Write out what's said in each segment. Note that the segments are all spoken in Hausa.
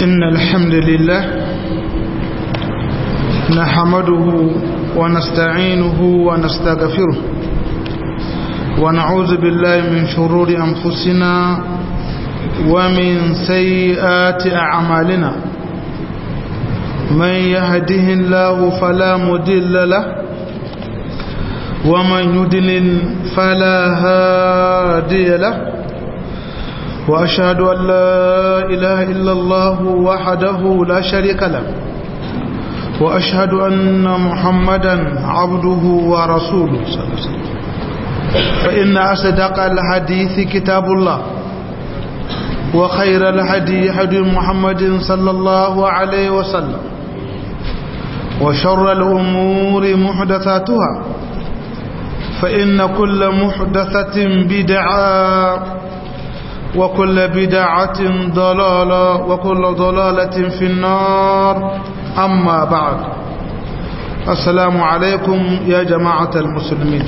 إن الحمد لله نحمده ونستعينه ونستغفره ونعوذ بالله من شرور أنفسنا ومن سيئات أعمالنا من يهده الله فلا مدل له ومن يدلل فلا هادي له وأشهد أن لا إله إلا الله وحده لا شريك له وأشهد أن محمدا عبده ورسوله صلى الله عليه وسلم فإن أصدق الحديث كتاب الله وخير الهدي هدي محمد صلى الله عليه وسلم وشر الأمور محدثاتها فإن كل محدثة بدعة وكل بدعة ضلالة وكل ضلالة في النار أما بعد السلام عليكم يا جماعة المسلمين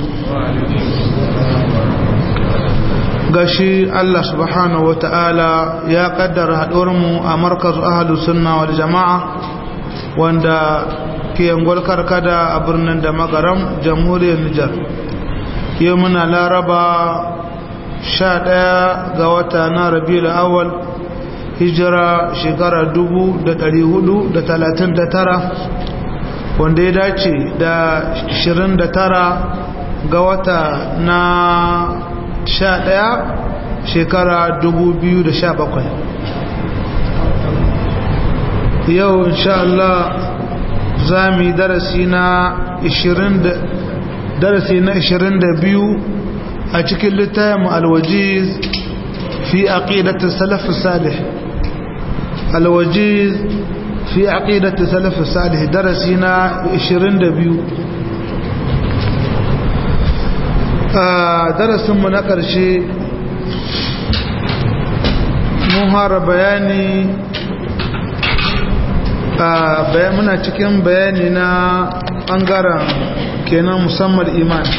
gashi Allah subhanahu wata'ala ya kaddara haɗuwarmu a markaz ahalus sunna wal jama'a wanda ke yangwal karkada a birnin da magaram jamhuriyar Nijar yau muna laraba sha ɗaya ga wata na rabiul awal hijira shekara dubu da ɗari hudu da talatin da tara wanda ya dace da shirin da tara ga wata na sha ɗaya shekara dubu biyu da sha bakwai yau insha Allah za mu yi darasi na darasi na ishirin da biyu a cikin littafin alwajiz fi aqidati salaf salih alwajiz fi aqidati salaf salih darasi na 22 a darasin mu na karshe mun fara bayani a muna cikin bayani na bangaren kenan musamman imani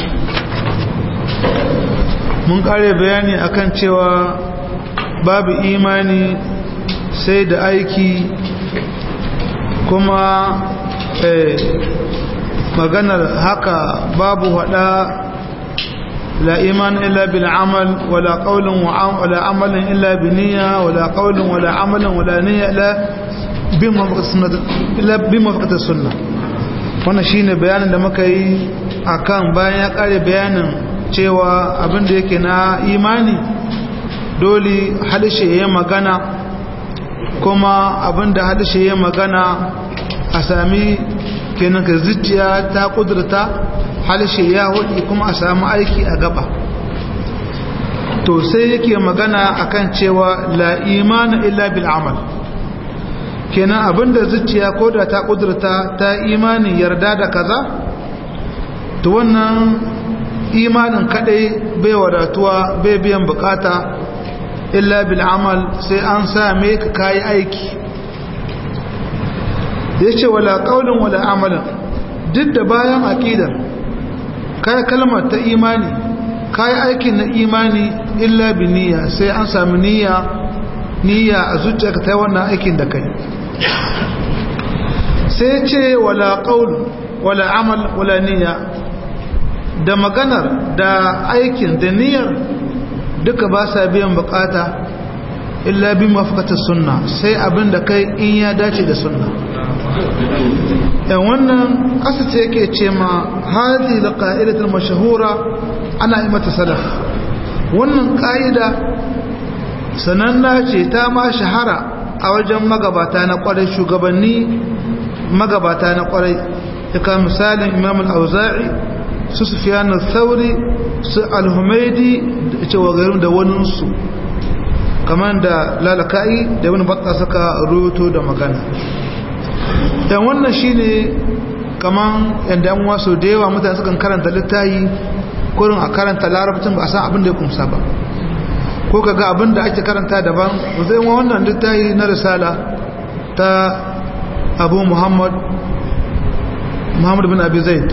mun kare bayani akan cewa babu imani sai da aiki kuma maganar haka babu hada la iman illa bil amal wala qawlun wala amalin illa bi niyya wala qawlun wala amalin wala niyya illa bi mafaqat sunnah wannan shine bayanin da muka yi akan bayan ya kare bayanin cewa abinda yake na imani dole halishe ya magana kuma abinda halishe ya magana a sami kenan ka zuciya ta kudurta halishe ya hudu kuma a sami aiki a gaba to sai yake magana akan cewa la imana illa bil amal kenan abinda zuciya ko da ta kudurta ta imani yarda da kaza to wannan imanin kadai bai wadatuwa bai biyan bukata illa bil amal sai an same ka kayi aiki yace wala qaulun wala amalan duk da bayan aqidar kai kalmar ta imani kai aikin na imani illa bi niyya sai an sami niyya niyya a zuciyarka ta wannan aikin da kai sai yace wala qaul wala amal wala niyya da maganar da aikin da niyyar duka ba sa biyan bukata illa bi mafakatar sunna sai abin da kai in ya dace da sunna yan wannan ƙasa ce yake ce ma hazi da ƙa'idatar mashahura ana yi mata sadaf wannan ƙa'ida sananna ce ta ma shahara a wajen magabata na ƙwarai shugabanni magabata na ƙwarai ya ka misalin imam al-auza'i su sufiyan al-thauri su al-humaidi da cewa garin da waninsu kamar da lalaka'i da wani batta suka ruto da magana dan wannan shine kamar yadda yan wasu da yawa mutane sukan karanta littayi kurin a karanta larabcin ba a san abin da ya kumsa ba ko kaga abin da ake karanta daban zai wa wannan littayi na risala ta abu muhammad muhammad bin abi zaid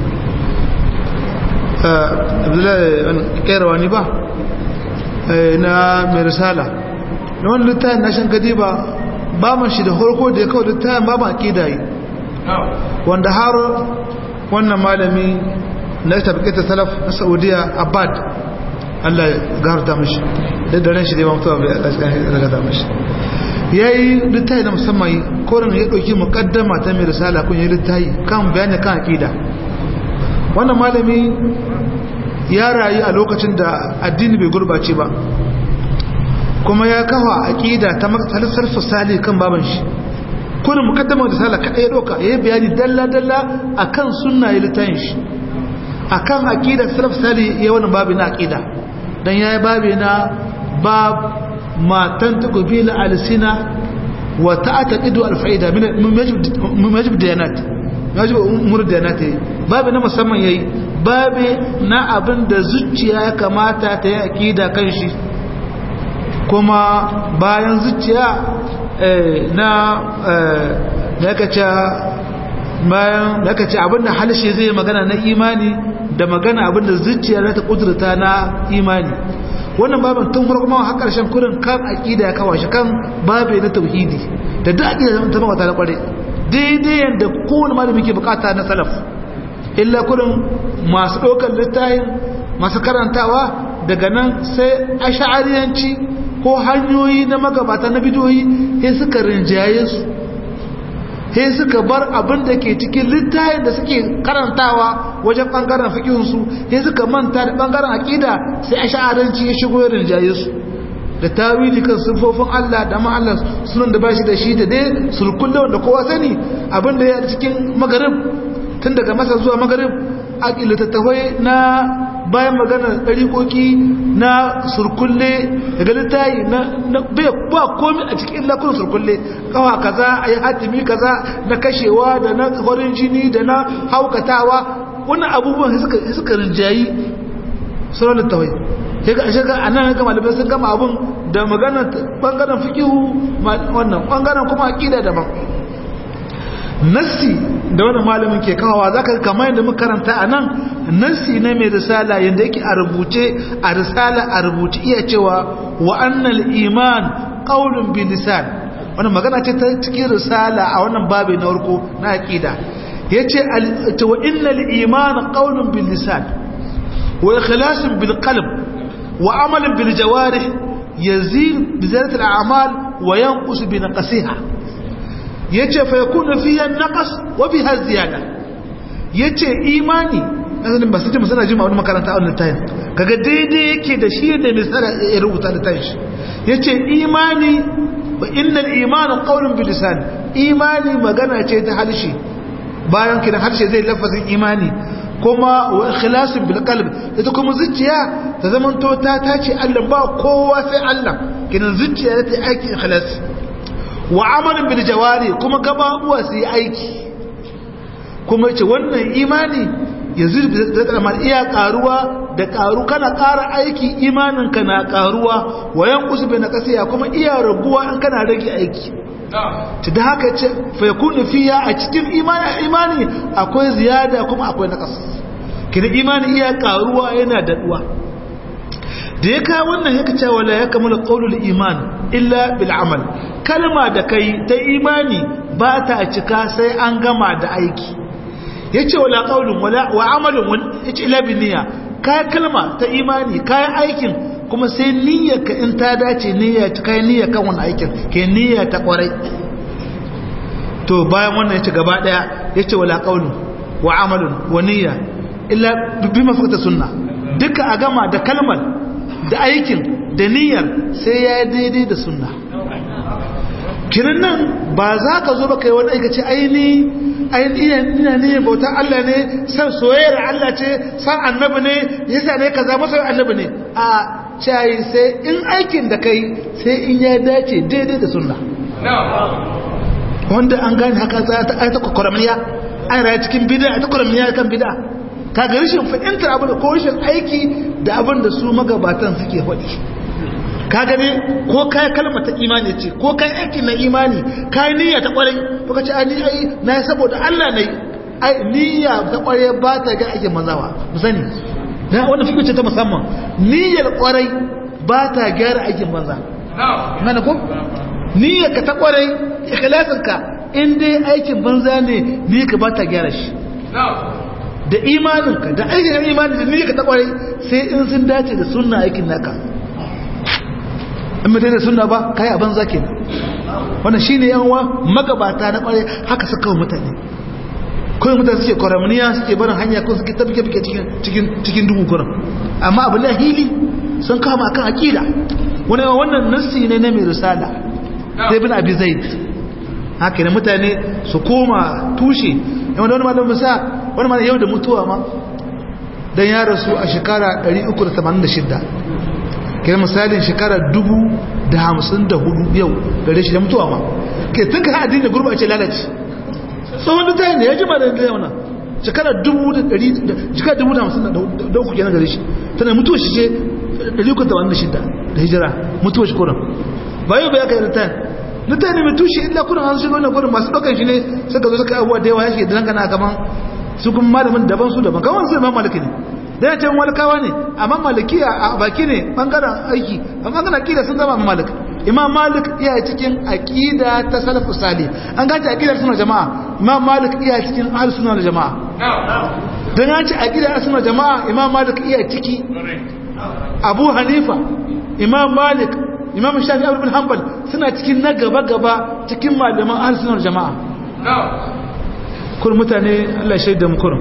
abdullahi kairawani ba na mai risala na wani littafin na shan ba baban shi da harko da ya kawo littafin baban akida yi wanda har wannan malami na tabbatar salaf na saudiya abad Allah ya gafarta mashi da daren shi da ya mutuwa bai Allah ya gafarta mashi ya yi littafi na musamman koren ya ɗauki mukaddama ta mai risala kun yi littafi kan bayani kan akida wannan malami ya rayu a lokacin da addini bai gurbace ba kuma ya kafa aqida ta matsalisar fasali kan baban shi kullum mukaddama da sala kada ya doka yayi bayani dalla dalla akan sunna ya litayin shi akan aqida salaf sali ya wannan babu na aqida dan yayi babu na bab ma tantaku bil alsina wa ta'taqidu al fa'ida min min majib diyanat majib umur diyanat babu na musamman yayi babu na abin da zuciya ya kamata ta yi aqida kan shi kuma bayan zuciya na da ce bayan da ce abinda halshe zai magana na imani da magana abinda zuciya za ta kudurta na imani wannan babin tun farko ma har karshen kurin kan aqida ya kawo shi kan babe na tauhidi da duk aqida ta mawata na kware daidai yanda kowane malami ke bukata na salaf illa kurin masu ɗaukar littafin masu karantawa daga nan sai ash'ariyanci ko hanyoyi na magabata na bidoyi sai suka rinjaye su sai suka bar abin da ke cikin littayin da suke karantawa wajen bangaren fikihunsu sai suka manta da bangaren akida sai a sha'aranci ya shigo ya rinjaye su da tawili kan sufofin Allah da ma Allah sunan da bashi da shi da dai sulkulle wanda kowa sani abin da ya cikin magarib tun daga masa zuwa magarib a littattafai na bayan magana ɗariƙoƙi na surkulle daga littayi na bai ba komi a cikin lakunan surkulle kawa kaza a yi hatimi kaza na kashewa da na farin jini da na haukatawa wannan abubuwan suka rinjayi sauran littawai shiga a nan ga malamai sun gama abun da magana ɓangaren fikihu wannan ɓangaren kuma aƙida daban nassi da wani malamin ke kawawa za ka kama yadda muka karanta a nan nassi na mai risala yadda yake a rubuce a risala a rubuce iya cewa wa annal iman qaulun bil lisan wannan magana ce ta cikin risala a wannan babu na farko na aqida yace wa innal iman qaulun bil lisan wa ikhlasun bil qalb wa amalun bil jawarih yazid bi zalat al a'mal wa yanqus bi naqsiha yace fa yakunu fiha naqas wa biha ziyada yace imani asalin ba sai musana jima wani makaranta a wannan tayin kaga daidai yake da shi da misala ya rubuta da tayin yace imani wa innal imanu qawlun bil lisan imani magana ce ta halshi bayan kidan harshe zai lafazin imani kuma wa ikhlasun bil qalb ita kuma zuciya ta zaman to ta tace Allah ba kowa sai Allah kidan zuciya ta aiki ikhlas wa amalin bil jawari kuma gababuwa su yi aiki kuma ce wannan imani ya zurbi da tsamar iya karuwa da karu kana kara aiki imaninka na karuwa wayan usbe na kasiya kuma iya raguwa in kana rage aiki ta da haka ce faikunu fiya a cikin imani imani akwai ziyada kuma akwai nakas kina imani iya karuwa yana daduwa da ya kawo wannan ya kace wala ya kamala qaulul iman illa bil amal kalma da kai ta imani ba ta cika sai an gama da aiki yace wala qaulun wala wa amalun yace illa bin niyya kai kalma ta imani kai aikin kuma sai niyyarka in ta dace niyya ta kai niyya kan wannan aikin ke niyya ta kwarai to bayan wannan yace gaba daya yace wala qaulun wa amalun wa niyya illa bi mafakata sunna duka a gama da kalmar da aikin da niyyar sai ya daidai da sunna kiran nan ba za ka zo ba kai wani aikace aini aini ina ne bautar Allah ne san soyayyar Allah ce san annabi ne yasa ne kaza masa annabi ne a cai sai in aikin da kai sai in ya dace daidai da sunna wanda an gane haka za ta aita kwakwaramiya an raya cikin bid'a ta kwakwaramiya kan bid'a ka ga rashin fahimtar abin da ko rashin aiki da abin da su magabatan suke faɗi ka gane ko kai kalmar ta imani ce ko kai aiki na imani kai niyya ta kwarai to ka ce ai ai na yi saboda Allah ne ai niyya ta kwarai ba ta ga aikin mazawa mu sani na wannan fikice ce ta musamman niyyar kwarai ba ta gyara aikin banza mana ko niyyar ka ta kwarai ikhlasin ka in dai aikin banza ne ni ka ba ta gyara shi da imaninka da aikin imani da niyyar ka ta kwarai sai in sun dace da sunna aikin naka in mutai da sunna ba kai a banza kenan wannan shine yanwa magabata na kwarai haka suka mutane kawai mutane suke kwaramniya suke barin hanya ko suke tabbike bike cikin cikin dubu kuran amma abin da hili sun kama akan aqida wani wannan nassi ne na mai risala sai bin abi zaid haka ne mutane su koma tushe yamma da wani malamin sa wani malamin yau da mutuwa ma dan ya rasu a shekara 386 kai misalin shekara 1054 yau gare shi da mutuwa ma kai tun ka addini gurba ce lalace tsohon da tayi ne ya jima da ya wannan shekara 1053 kenan gare shi tana mutuwa shi ce 386 da hijira mutuwa shi kuran ba yau ba ya kai da tayi na tayi ne mai tushe illa kuran an shiga wannan kuran masu ɗaukan shi ne suka zo suka abuwa da yawa ya shi da dangana kaman su kuma malamin daban su daban kawai sai imam maliki ne da ya ce malikawa ne amma malikiya a baki ne bangaren aiki amma bangaren akida sun zama malik imam malik iya cikin akida ta salafu sali an gaci akidar suna jama'a imam malik iya cikin ahli suna da jama'a don ya ce akidar suna jama'a imam malik iya ciki abu hanifa imam malik imam shafi abu bin hanbal suna cikin na gaba-gaba cikin malaman ahli suna da jama'a kur mutane allah shaida mu kurum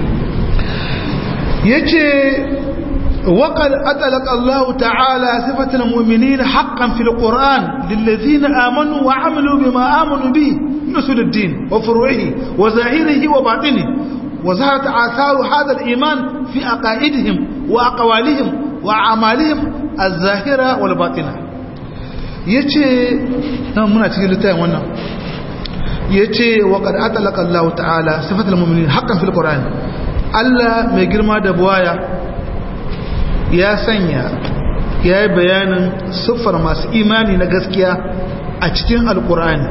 yace وقد أطلق الله تعالى صفة المؤمنين حقا في القرآن للذين آمنوا وعملوا بما آمنوا به نسل الدين وفروعه وظاهره وباطنه وظهرت آثار هذا الإيمان في أقائدهم وأقوالهم وأعمالهم الظاهرة والباطنة yace nan muna cikin littafin wannan yace wa qad atlaqa Allah ta'ala sifatul mu'minin haqqan fil qur'an Allah mai girma da buwaya ya sanya ya yi bayanin siffar masu imani na gaskiya a cikin alkur'ani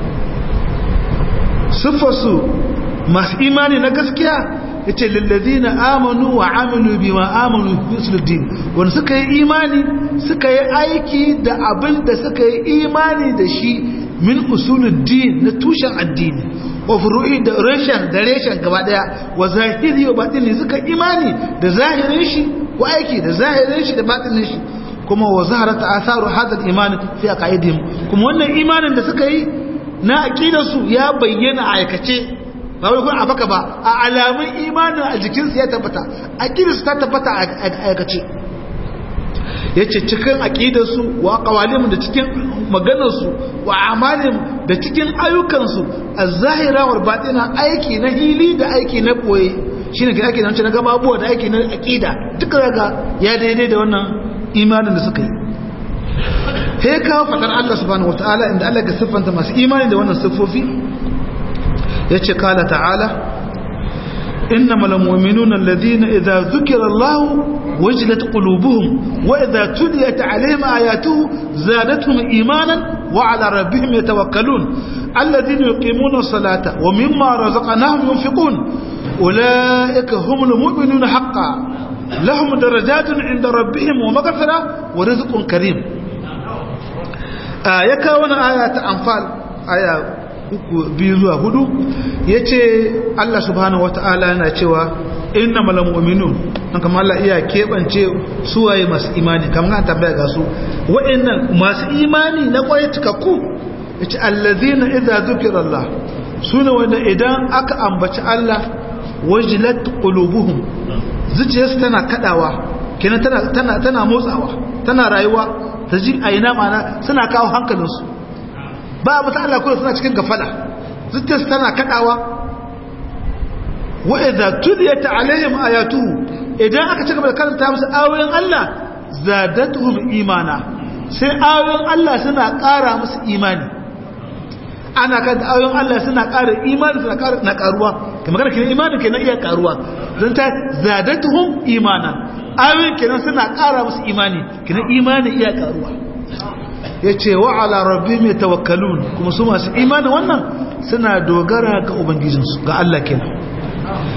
siffarsu masu imani na gaskiya ya ce lallazi na amanu wa aminu bi ma amanu musulun wanda suka yi imani suka yi aiki da abin da suka yi imani da shi min usulun din na tushen addini wa furu'i da reshen da reshen gaba daya wa zahiri wa batini suka imani da zahirin shi ko aiki da zahirin shi da batinin shi kuma wa zaharata asaru hadal iman fi aqaidihim kuma wannan imanin da suka yi na aqidar su ya bayyana a aikace ba wai kun abaka ba a alamun imanin a jikin su ya tabbata aqidar su ta tabbata a aikace yace cikin aqidar su wa qawalim da cikin maganar su wa amalin da cikin ayyukan su az-zahira wal batina aiki na hili da aiki na boye shine ke ake nan na gaba abuwa da ake na aqida duka daga ya daidai da wannan imanin da suka yi he ka fadar Allah subhanahu wataala inda Allah ga siffanta masu imani da wannan siffofi yace kala ta'ala innamal mu'minuna alladhina idza dhukira Allah wajilat qulubuhum wa idza tuliyat alaihim ayatuhu zadatuhum imanan wa ala rabbihim yatawakkalun alladhina yuqimuna as-salata wa mimma razaqnahum yunfiqun أولئك هم المؤمنون حقا لهم درجات عند ربهم ومغفرة ورزق كريم آية كون آية أنفال آية biyu zuwa hudu ya ce Allah subhanahu wata'ala yana cewa inna mala mu'minun an kama Allah iya keɓance suwaye masu imani kamar an tambaya ga su wa'annan masu imani na kwaye cikakku ya ce allazina idza zukira Allah su ne wanda idan aka ambaci Allah wajilat qulubuhum zuciyarsu tana kadawa kenan tana tana tana motsawa tana rayuwa ta ji aina mana suna kawo hankalinsu ba mu ta Allah kullu suna cikin gafala zuciyarsu tana kadawa wa idza tuliyat alaihim ayatuhu idan aka ci gaba da karanta musu ayoyin Allah zadatuhum imana sai ayoyin Allah suna ƙara musu imani ana kan ayoyin Allah suna ƙara imani suna ƙara na ƙaruwa kamar kana kenan imani kenan iya ƙaruwa zan ta zadatuhum imana ayoyin kenan suna ƙara musu imani kenan imani iya ƙaruwa yace wa ala rabbihim yatawakkalun kuma su masu imani wannan suna dogara ga ubangijinsu ga Allah kenan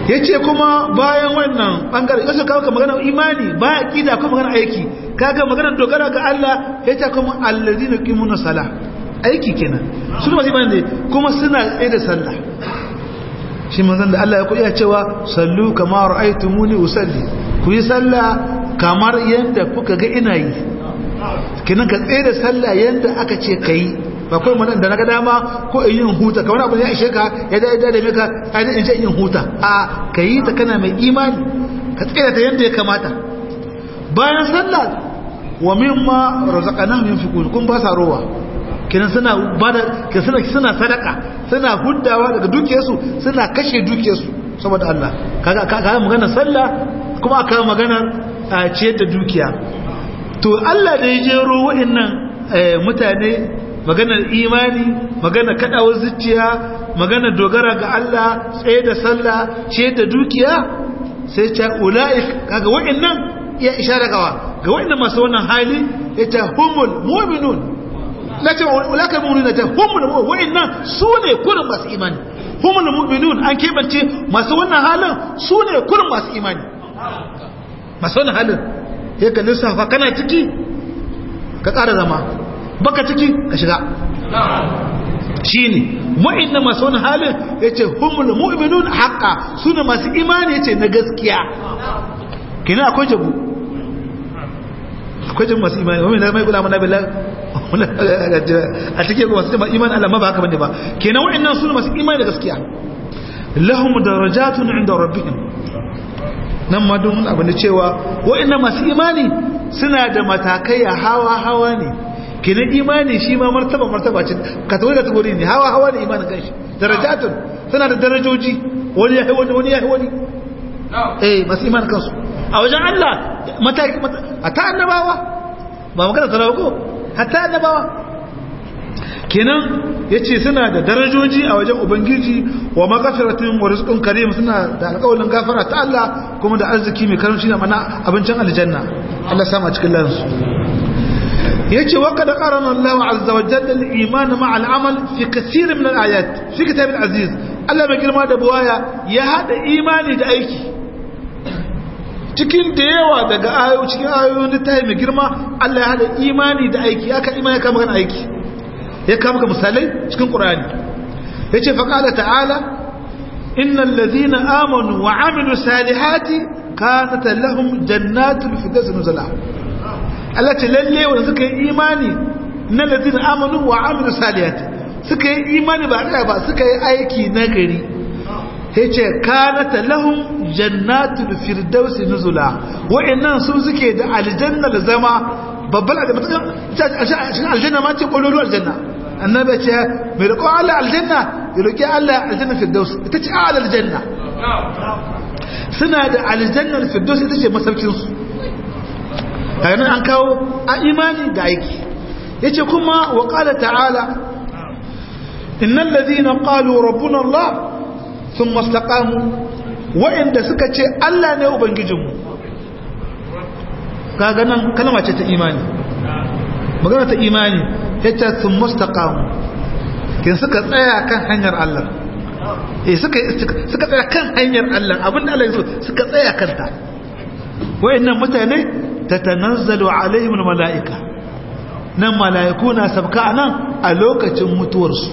ya ce kuma bayan wannan ɓangare yasu kawo ka magana imani ba a ƙida kuma magana aiki kaga magana dogara ga Allah ya ce kuma allazi na ƙimuna sala aiki kenan su masu imani ne kuma suna tsaye da sallah shi manzan da Allah ya kuɗi cewa sallu kamar ra'aitu muni usalli ku yi sallah kamar yadda kuka ga ina yi kenan ka tsaye da sallah yadda aka ce ka yi ba kawai manan da na ga dama ko in yin huta kamar abu ya ishe ka ya da ya da maka ai in ce yin huta a ka yi ta kana mai imani ka tsira ta yadda ya kamata bayan sallah wa mimma razaqnahum yunfiqun kun ba sa rowa kenan suna bada ke suna suna sadaka suna huddawa daga dukiyarsu suna kashe dukiyarsu saboda Allah kaga kaga magana sallah kuma aka magana a ciyar da dukiya to Allah da ya jero wa'annan mutane maganar imani magana kadawar zuciya magana dogara ga Allah tsaye da sallah ce da dukiya sai ta ulaik kaga wa'annan ya ishara gawa ga wa'annan masu wannan hali ita humul mu'minun lakin ulaka mu'minuna ta humul wa'annan su ne kurin masu imani humul mu'minun an kebance masu wannan halin su ne kurin masu imani masu wannan halin ya ka lissafa kana ciki ka ƙara zama baka ciki ka shiga shi ne ma'ina masu wani halin ya ce humul mu'minun haƙa su ne masu imani ya ce na gaskiya kina akwai jabu akwai jabu masu imani wani mai gula mana bila a cikin masu jama imani Allah ma ba haka bane ba kenan wa'annan su ne masu imani da gaskiya lahum darajatun inda rabbihim nan ma don abin da cewa wa'annan masu imani suna da matakai a hawa hawa ne kenan imani shi ma martaba martaba ce kategori kategori ne hawa hawa ne imanin kanshi darajatun suna da darajoji wani yahi wani wani yahi wani eh masu imanin kansu a wajen Allah mataki hatta annabawa ba magana talawa ko hatta annabawa kenan yace suna da darajoji a wajen ubangiji wa magafiratun wa rizqun karim suna da alƙawarin gafara ta Allah kuma da arziki mai karamci da mana abincin aljanna Allah sama cikin lansu yace wa kad qarana Allah azza wa jalla al-iman ma'a al-amal fi kaseer min al-ayat fi kitab al-aziz Allah mai girma da buwaya ya hada imani da aiki cikin da yawa daga ayoyi cikin ayoyin littafi mai girma Allah ya hada imani da aiki aka imani ka magana aiki ya kama ka misalai cikin qur'ani yace fa qala ta'ala innal ladhina amanu wa amilu salihati kanat lahum jannatul firdaus nuzula Allah ce lalle wanda suka yi imani na ladina amanu wa amilu salihati suka yi imani ba da ba suka yi aiki nagari yace kanata lahum jannatul firdaus nuzula wa'annan su suke da aljanna da zama babban aljanna aljanna ma ce kololo aljanna annabi ce mai roƙo Allah aljanna ya roƙi Allah aljanna firdaus ita ce a'la aljanna suna da aljanna firdaus ita ce masaukin su kaga nan an kawo a imani da aiki yace kuma wa qala ta'ala innal ladhina qalu rabbuna Allah thumma istaqamu wa inda suka ce Allah ne ubangijinmu kaga nan kalma ce ta imani magana ta imani yace thumma istaqamu kin suka tsaya kan hanyar Allah eh suka suka tsaya kan hanyar Allah abinda Allah ya so suka tsaya kanta wayannan mutane tatanazzalu alaihim almalaika nan malaiku na sabka nan a lokacin mutuwarsu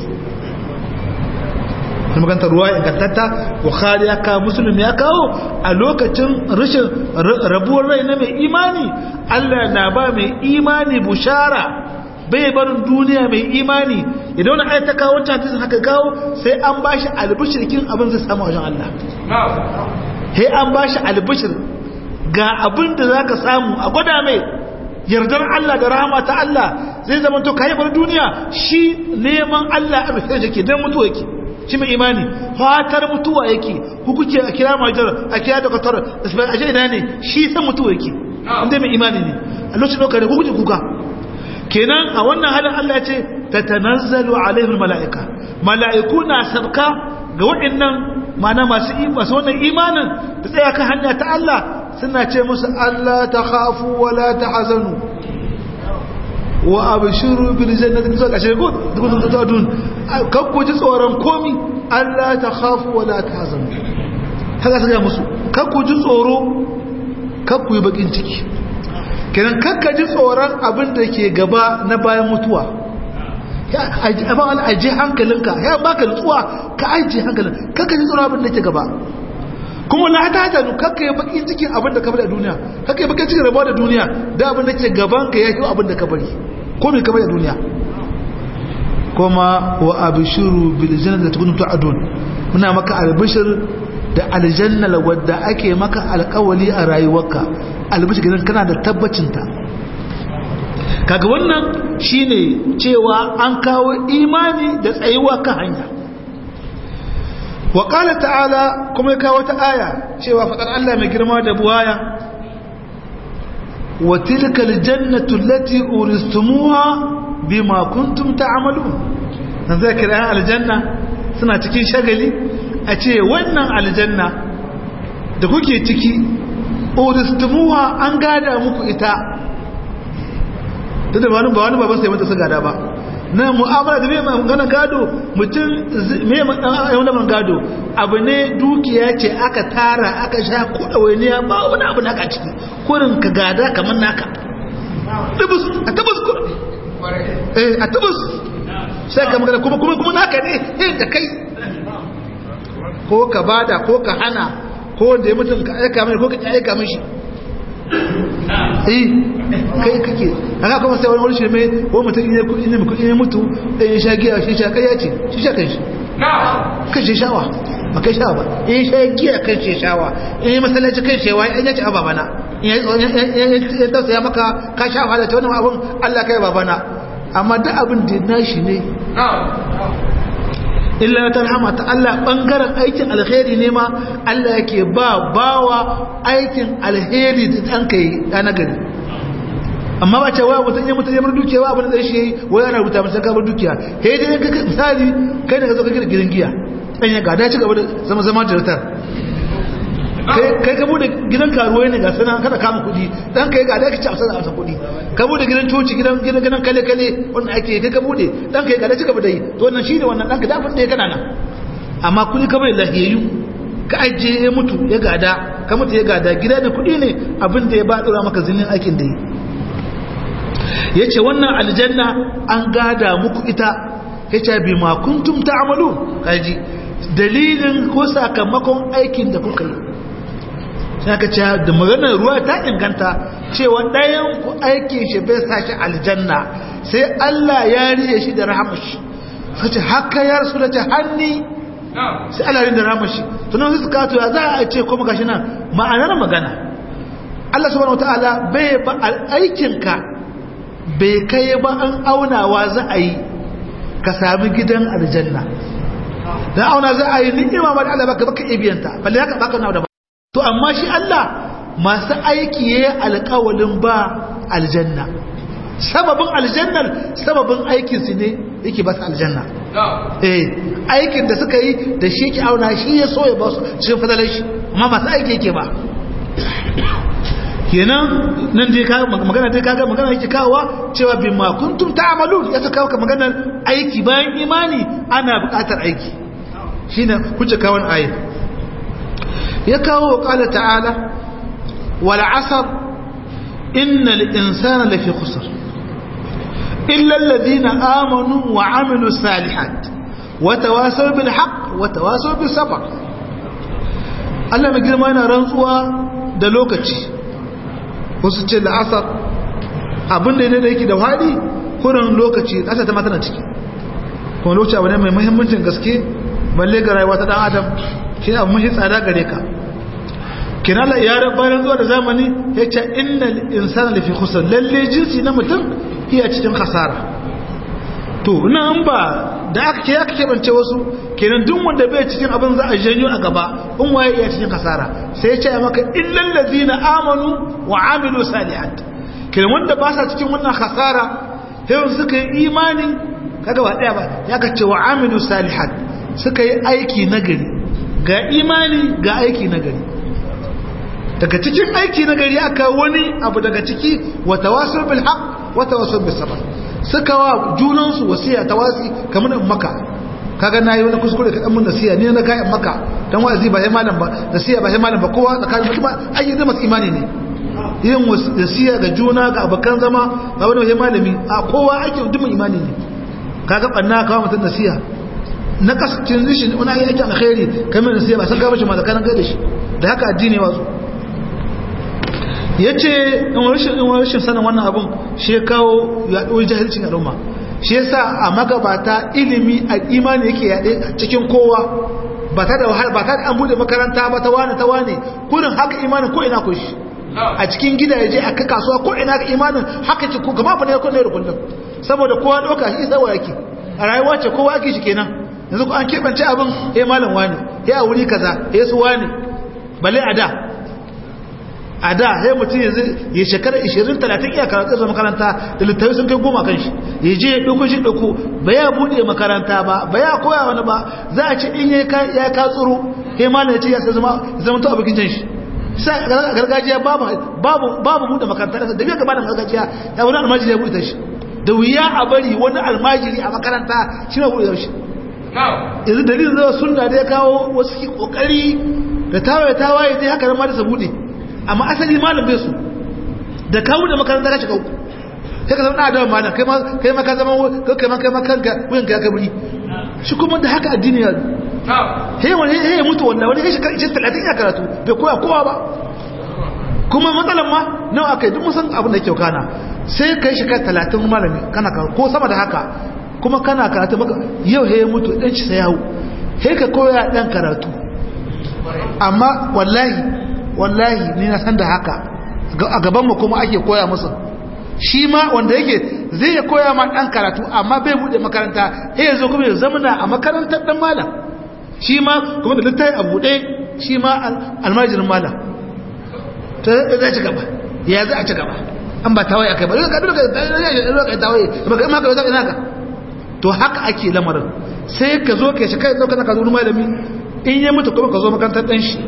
kuma kanta ruwa ingantatta bukhari ya kawo muslim ya kawo a lokacin rashin rabuwar rai na mai imani Allah na ba mai imani bushara bai barin duniya mai imani idan wani ayata kawo wancan hadisin haka kawo sai an bashi albishirkin abin zai samu wajen Allah sai an bashi albishir ga abin da za ka samu a gwada mai yardar Allah da rahama ta Allah zai zama to kayi bar duniya shi neman Allah a rufe yake don mutuwa yake shi mai imani fatar mutuwa yake ku kuke a kira majar a kira da kwatar a shi ina ne shi san mutuwa yake inda mai imani ne a lokacin ɗaukar ku kuke kuka kenan a wannan halin Allah ce ta tanazzalu alaihul mala'ika mala'iku na sabka ga waɗannan mana masu masu wannan imanin da tsaya kan hanya ta Allah suna ce musu Allah ta khafu wa la tahzanu wa abshiru bil jannati zuwa kashe ko duk da dun kan ku ji tsoron komi Allah ta khafu wa la tahzanu haka su ga musu kar ku ji tsoro kar ku yi bakin ciki kenan kakka ji tsoron abin da ke gaba na bayan mutuwa aji hankalinka ya baka nutsuwa ka aji hankalin kakka ji tsoron abin da ke gaba kuma na ta hata nu kakka yi bakin cikin abin da ka bari a duniya kakka yi bakin cikin rabuwa da duniya da abin da ke gaban ka ya yi abin da ka bari ko mai ka bari a duniya kuma wa abishiru bil jannati da tukunu tu'adun muna maka albishir da aljanna wadda ake maka alkawali a rayuwarka albishir gidan kana da tabbacinta kaga wannan shine cewa an kawo imani da tsayuwa kan hanya wa qala ta'ala kuma ya kawo ta aya cewa fadar Allah mai girma da buwaya wa tilka aljannatu allati uristumuha bima kuntum ta'malun dan zai kira aljanna suna cikin shagali a ce wannan aljanna da kuke ciki uristumuha an gada muku ita duk da wani ba wani baban sai mata su gada ba na mu'amala da mai magana gado mutum mai magana man gado abu ne dukiya ce aka tara aka sha kuɗa wani ya ba wani abu naka ciki kurin ka gada kamar naka tubus a tubus kurin eh a tubus sai ka magana kuma kuma kuma naka ne yin da kai ko ka bada ko ka hana ko wanda ya mutum ka aika mai ko ka aika mishi eh kai kake haka kuma sai wani wani shirme ko mutum ne kudi ne kudi ne mutu da ya sha giya shi sha kai ya ce shi sha kai shi kan shi shawa ba kai shawa ba in sha giya kan shi shawa in masallaci kan shewa in ya ci a babana in ya tausaya maka ka sha wahala ta wannan abun Allah kai babana amma duk abin da nashi ne illa ta rahama ta Allah bangaren aikin alheri ne ma Allah yake ba bawa aikin alheri da dan kai na gari amma ba ce wa mutum ya mutum ya bar dukiya wa abin da shi yayi wai ana rubuta masa ka bar dukiya he dai ka misali kai ne ka zo ka gina gidan giya dan ya gada ci gaba da zama zama da rutar kai ka bude gidan karuwai ne ga sana kada kama kudi dan kai ga da ka ci a sana a kudi ka bude gidan coci gidan gidan gidan kale kale wannan ake kai ka bude dan kai ga da ci gaba da yi to wannan shine wannan dan ka da abin da ya kana nan amma kudi ka bai lahiyayyu ka ajiye ya mutu ya gada ka mutu ya gada gida ne kudi ne abin da ya ba dora maka zinin aikin da yi yace wannan aljanna an gada muku ita yace bi ma kuntum ta'malu kaji dalilin ko sakamakon aikin da kuka yi sai aka ce da maganar ruwa ta inganta cewa ɗayan ku aikin shi bai sa shi aljanna sai Allah ya riye shi da rahamashi sace haka ya rasu da ce hanni sai Allah rin da rahamashi tunan su suka ya za a ce kuma gashi nan ma'anar magana Allah subhanahu wataala bai ba aikinka bai kai ba an aunawa za a yi ka sami gidan aljanna dan auna za a yi ni'ima ba da Allah baka baka ibiyanta balle haka baka na da to amma shi Allah masu aiki yayi alƙawalin ba aljanna sababin aljannar sababin aikin su ne yake ba su aljanna eh aikin da suka yi da shi ke auna shi ya so ya ba su cikin fadalar shi amma masu aiki yake ba kenan nan dai ka magana dai kaga magana yake kawowa cewa bi ma kuntum ta'malun ya kawo ka maganar aiki bayan imani ana buƙatar aiki shine kuce kawon ayat ya kawo qala ta'ala wal 'asr innal insana lafi khusr illa alladhina amanu wa 'amilus salihat wa tawasaw bil haqq wa tawasaw bis sabr Allah mai girma yana rantsuwa da lokaci wasu ce la'asar abinda ne da yake da waɗi kurin lokaci ƙasa ta matana ciki kuma lokaci abu ne mai muhimmancin gaske balle ga rayuwa ta ɗan adam shi abu mahi tsada gare ka kina la yaran bayan zuwa da zamani ya ce inna insana lafi kusan lalle jinsi na mutum iya cikin kasara to nan ba da aka ke aka keɓance wasu kenan duk wanda bai cikin abin za a janyo a gaba in waye iya cikin kasara sai ya ce maka illal ladina amanu wa amilu salihat kenan wanda ba sa cikin wannan kasara sai suka yi imani kaga ba daya ba ya ka ce wa amilu salihat suka yi aiki nagari ga imani ga aiki nagari daga cikin aiki nagari aka wani abu daga ciki wa tawasul bil haqq wa tawasul bis sabr suka wa junansu wasiya tawasi kamar in maka kaga na yi wani kuskure ka dan mun nasiya ni na kayan maka dan wa'azi ba sai malam ba nasiya ba sai malam ba kowa tsakanin mutum an yi zama imani ne yin nasiya ga juna ga abokan zama ga wani sai malami a kowa ake dumin imani ne kaga banna kawo mutum nasiya na kasance rishin wani ayi aikin alkhairi kamar nasiya ba san ka bashi mazakaran kai da shi da haka addini wazo yace in rashin in rashin sanin wannan abun shi kawo yaɗuwar jahilcin al'umma shi yasa a magabata ilimi a imani yake yaɗe cikin kowa ba ta da wahala ba ta da an bude makaranta ba ta wane ta wane kurin haka imanin ko ina ko shi a cikin gidaje a ka kasuwa ko ina ka imanin haka ce ko gama fa ne ko ne da kullum saboda kowa doka shi sai yake a rayuwa ce kowa ake shi kenan yanzu ko an kebance abin eh malam wani eh a wuri kaza eh su wani balle a da a da sai mutum yanzu ya shekara 20-30 iya karatu da makaranta da littafi sun kai goma kan shi ya je ya ɗauko shi ɗauko ba ya buɗe makaranta ba ba ya koya wani ba za a ce in ya ka tsoro kai malam ya ce ya sai zama zama to abokin can shi sai a gargajiya babu babu buɗe makaranta da biya gaba da gargajiya ya wani almajiri ya buɗe shi da wuya a bari wani almajiri a makaranta shi na buɗe shi yanzu dalilin zama sunna da ya kawo wasu kokari da tawaye tawaye dai haka nan ma da su buɗe amma asali malam bai su da kawo da makaranta ka shiga uku sai ka zama na adawa malam kai ma kai ma ka zama kai ma kai ma kanka wuyan ka ya kaburi shi kuma da haka addini ya he wani he ya mutu wallahi wani shi kan 30 ya karatu bai koya kowa ba kuma matsalan ma nawa akai duk mun san abin da yake kana sai kai shi kai 30 malami kana ko sama da haka kuma kana karatu maka yau he ya mutu dan shi sai yawo he ka koya dan karatu amma wallahi wallahi ni na san da haka a gabanmu kuma ake koya musu shi ma wanda yake zai ya koya ma dan karatu amma bai bude makaranta sai ya zo kuma ya zamana a makarantar dan malam shi ma kuma da littafi a bude shi ma almajirin malam ta zai ci gaba ya za a ci gaba an ba tawaye akai ba ka duka ka tawaye ba ka maka zaka ina ka to haka ake lamarin sai ka zo ka shi kai zo kana ka zo malami in ya mutu kuma ka zo makarantar dan shi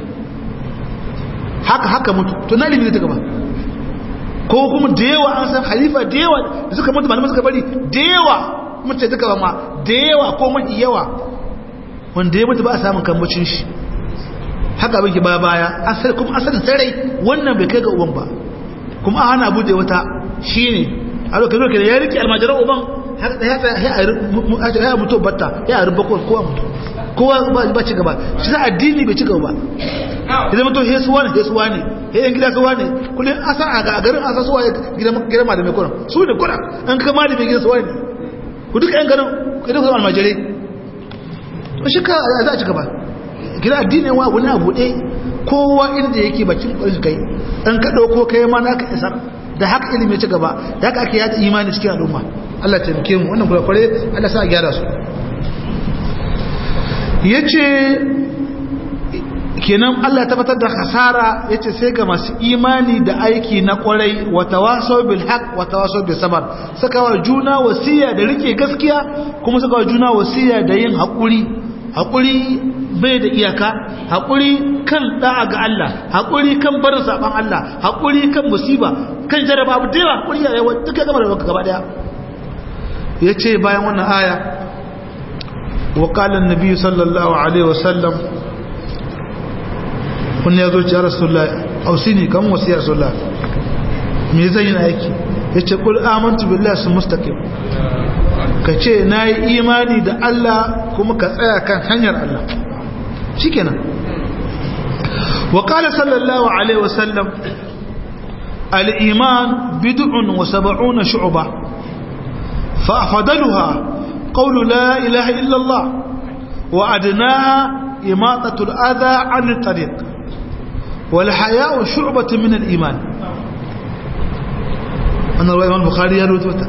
haka haka mutu to na ilimi ta gaba ko kuma da yawa an san halifa da yawa da suka mutu malamai suka bari da yawa mace duka ba ma da yawa ko mafi yawa wanda ya mutu ba a samun kambacin shi haka abin ki ba baya asali kuma asalin sarai wannan bai kai ga uban ba kuma a hana bude wata shine a lokacin lokacin ya rike almajiran uban ya mutu batta ya ruba kowa mutu kowa ba ci gaba shi za addini bai ci gaba ba ya zama to hesuwa ne hesuwa ne yayin gida suwa ne kullum asa a garin asa suwa gidan malamai kuna su ne kuna an ka malamai gidan suwa ne ku duka yan garin idan ku almajirai to shi ka za a ci gaba gida addini wa wani abu ɗaya kowa inda yake bakin ƙwarin kai an ka ɗauko kai ma na ka isar da haka ilimi ci gaba da haka ake yada imani cikin al'umma Allah ta taimake mu wannan kware Allah sa a gyara su yace kenan Allah tabbatar da khasara yace sai ga masu imani da aiki na kwarai wa tawasaw bil haqq wa tawasaw bis sabr saka wa juna wasiya da rike gaskiya kuma saka wa juna wasiya da yin hakuri hakuri bai da iyaka hakuri kan da'a ga Allah hakuri kan barin saban Allah hakuri kan musiba kan jaraba abu da yawa hakuri ya yawa duka gama da gaba daya yace bayan wannan aya wa qala an-nabi sallallahu alaihi wasallam kun ya zo ci rasulullah ausini kan wasu ya rasulullah me zai yi aiki yace kul amantu billahi sun mustaqim ka ce na yi imani da Allah kuma ka tsaya kan hanyar Allah shikenan wa qala sallallahu alaihi wasallam al-iman bid'un wa sab'una shu'ba fa afdaluha qawlu la ilaha illa Allah wa adnaha imatatu al-adha 'an at-tariq wal haya'u shu'batun min al-iman anna Imam Bukhari ya rawaito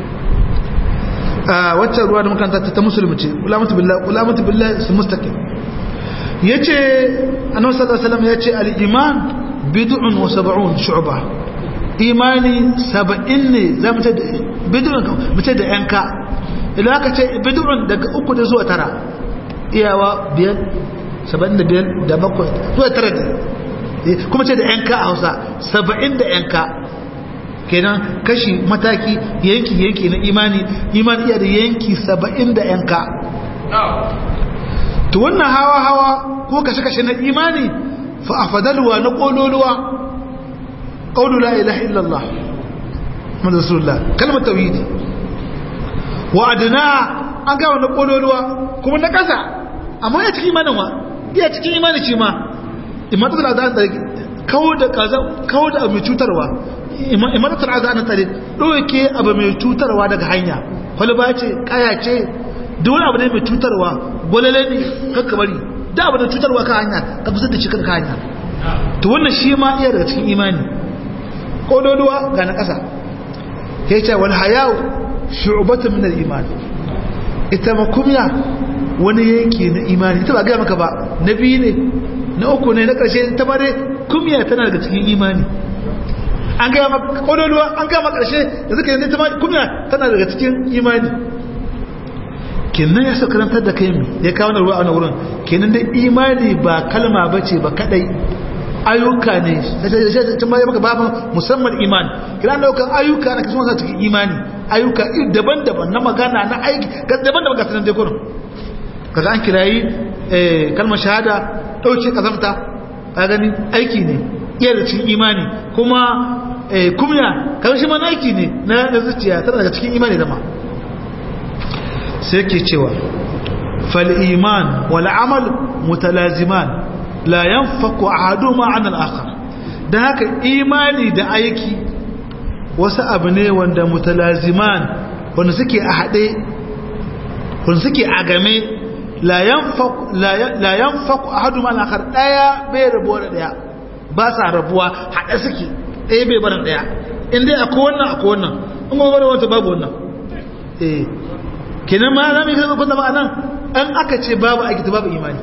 waccan ruwa da makanta ta musulmi ce ulamatu billahi ulamatu billahi su mustaqim yace annabi sallallahu alaihi wasallam yace al-iman bid'un wa sab'un shu'ba imani 70 ne zamu ce bid'un mu ce da yanka idan aka ce bid'un daga uku da zuwa tara iyawa biyar 75 da bakwai zuwa tara kuma ce da yanka a Hausa 70 da yanka kenan kashi mataki yanki yanki na imani imani iya da yanki saba'in da yanka to wannan hawa hawa ko kashe kashe na imani fa afdalwa na kololuwa qawlu la ilaha illallah muhammadu rasulullah kalmar tauhidi wa adna an ga wannan kololuwa kuma na kasa amma ya cikin imanin wa iya cikin imani ce ma imatatul azan da kawo da kaza kawo da mai cutarwa imatatul azan tare doke abu mai cutarwa daga hanya kwalba ce kaya ce duk wani abu ne mai cutarwa gwalale ne kakka bari da abu da cutarwa ka hanya ka kusa da shi kan hanya to wannan shi ma iya daga cikin imani kododuwa ga na ƙasa ya ce wal hayawu shu'batun min al iman ita ma kumya wani yanki na imani ita ba ga maka ba na biyu ne na uku ne na ƙarshe ta bare kumya tana daga cikin imani an gaya maka kododuwa an gaya maka ƙarshe da suka yanzu ta ma kumya tana daga cikin imani kenan ya karantar da kai mu ya kawo ruwa a wurin kenan da imani ba kalma bace ba kadai ayyuka ne tun bayan maka baban musamman iman kira daukan ayyuka na kasu masu cikin imani ayyuka daban-daban na magana na aiki daban-daban ga sanar da kurin kaga an kirayi kalmar shahada ɗauke kazamta a gani aiki ne iya da cikin imani kuma kumya kan shi mana aiki ne na zuciya tana daga cikin imani da ma sai ke cewa fal'iman wal'amal mutalaziman la yan fako a hadu ma'an al'akar da haka imani da aiki wasu abu ne wanda mutalaziman wanda suke a haɗe wanda suke a game la yan fako a hadu ma'an al'akar ɗaya bai rabuwa da ɗaya ba sa rabuwa haɗe suke ɗaya bai barin ɗaya inda akwai wannan akwai wannan in kuma bari wata babu wannan eh kenan ma za mu yi kasar kwanta ma'anan an aka ce babu aiki babu imani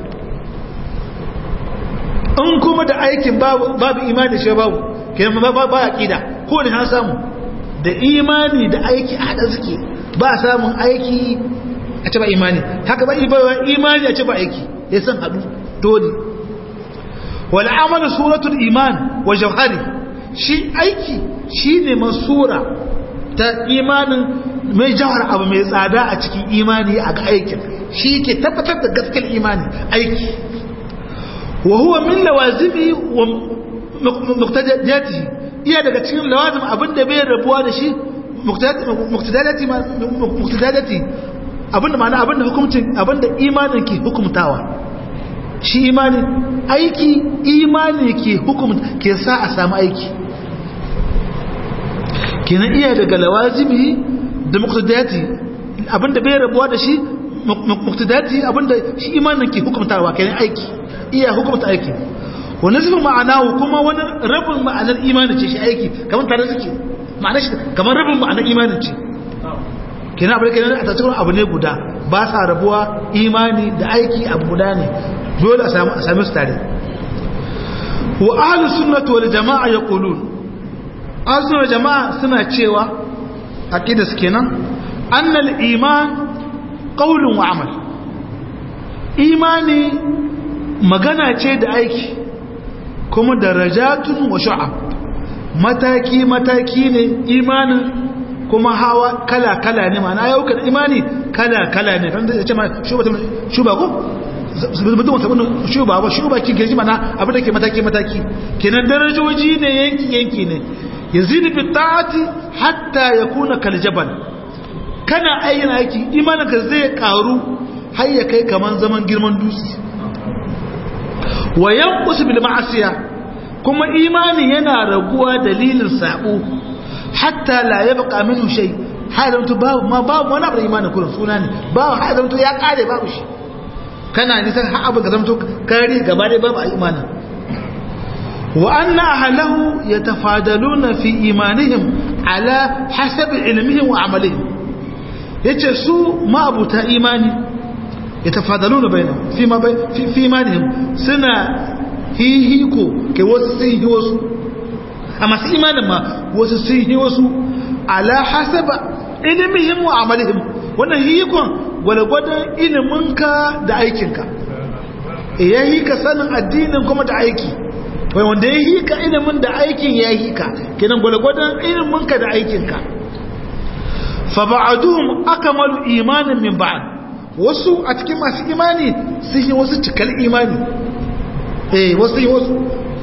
in kuma da aikin babu imani shi babu kenan ba ba aqida ko ne an samu da imani da aiki a hada suke ba samun aiki a ce ba imani haka ba imani a ce ba aiki ya san hadu dole wal amalu suratul iman wa jawhari shi aiki shine masura ta imanin mai jawar abu mai tsada a cikin imani a ga aikin shi ke tabbatar da gaskiyar imani aiki wa huwa min lawazimi wa muqtadiyati iya daga cikin lawazim abinda bai rabuwa da shi muqtadiyati muqtadiyati abinda ma'ana abinda hukuncin abinda imanin ke hukumtawa shi imani aiki imani ke hukum ke sa a samu aiki kenan iya daga lawazimi da muqtadiyati abinda bai rabuwa da shi muqtadiyati abinda shi imanin ke hukumtawa kenan aiki iya hukumta aiki wani zubin ma'anahu kuma wani rabin ma'anar imanin ce shi aiki kamar tare suke ma'anar shi kamar rabin ma'anar imanin ce kenan abin kenan a tattalin abu ne guda ba sa rabuwa imani da aiki abu guda ne dole a sami su tare wa ahlus sunnati wal jama'a yaqulun ahlus sunnati jama'a suna cewa aqida su kenan annal iman qaulun wa amal imani magana ce da aiki kuma darajatun wa shu'ab mataki mataki ne imanin kuma hawa kala kala ne ma'ana ayyukan imani kala kala ne kan da ce ma shuba ko mutum wata wani shuba ba shuba kin kirji mana abin da ke mataki mataki kenan darajoji ne yanki yanki ne yazidu bi ta'ati hatta yakuna kal jabal kana ayyana aiki imaninka zai karu har ya kai kaman zaman girman dutse wa yanqus bil ma'asiya kuma imani yana raguwa dalilin sabo hatta la yabqa minhu shay hadantu babu ma babu wani abu imanin kullun suna ne babu hadantu ya kare babu shi kana nisan har abu ga zamto kare gaba dai babu imanin wa anna ahlahu yatafadaluna fi imanihim ala hasabi ilmihim wa amalihim yace su ma'abuta imani yatafadaluna bainahum fi ma fi fi imanihim suna hihiko ke wasu sun yi wasu a masu imanin ma wasu sun yi wasu ala hasaba ilmihim wa amalihim wannan hihikon gwalgwadon iliminka da aikinka ya yi ka sanin addinin kuma da aiki wai wanda ya yi ka ilimin da aikin ya yi ka kenan gwalgwadon iliminka da aikinka fa ba'aduhum akmalu imanin min ba'd wasu a cikin masu imani sun yi wasu cikar imani eh wasu yi wasu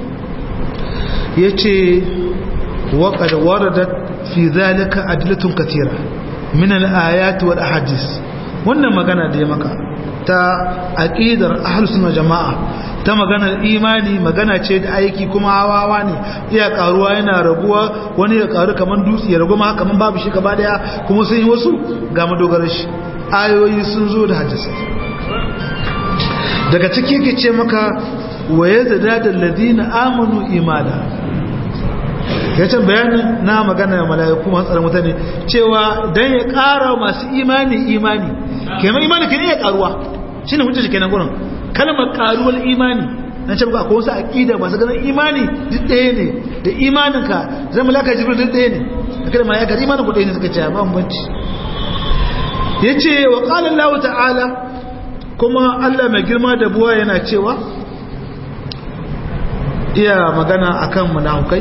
ya ce waƙar warada fi zalika adilatun katira min al'ayat wal ahadis wannan magana da ya maka ta aqidar ahlus sunna jama'a ta maganar imani magana ce da aiki kuma hawawa ne iya karuwa yana raguwa wani ya karu kaman dutse ya ragu ma kaman babu shi gaba daya kuma sun yi wasu ga madogarar shi ayoyi sun zo da hadisi daga ciki ke ce maka waye da da ladina amanu imana ya ce bayanin na magana mala'iku masu tsaron mutane cewa dan ya kara masu imani imani kenan imani kan iya karuwa shine hujja shi kenan gurin kalmar karuwar imani na ce ba akwai wasu aqida masu ganin imani duk ɗaya ne da imaninka zai malaka jibril duk ɗaya ne da kada malaka imanin ku ɗaya ne suka ce ba bambanci yace wa qala Allah ta'ala kuma Allah mai girma da buwa yana cewa iya magana akan munafikai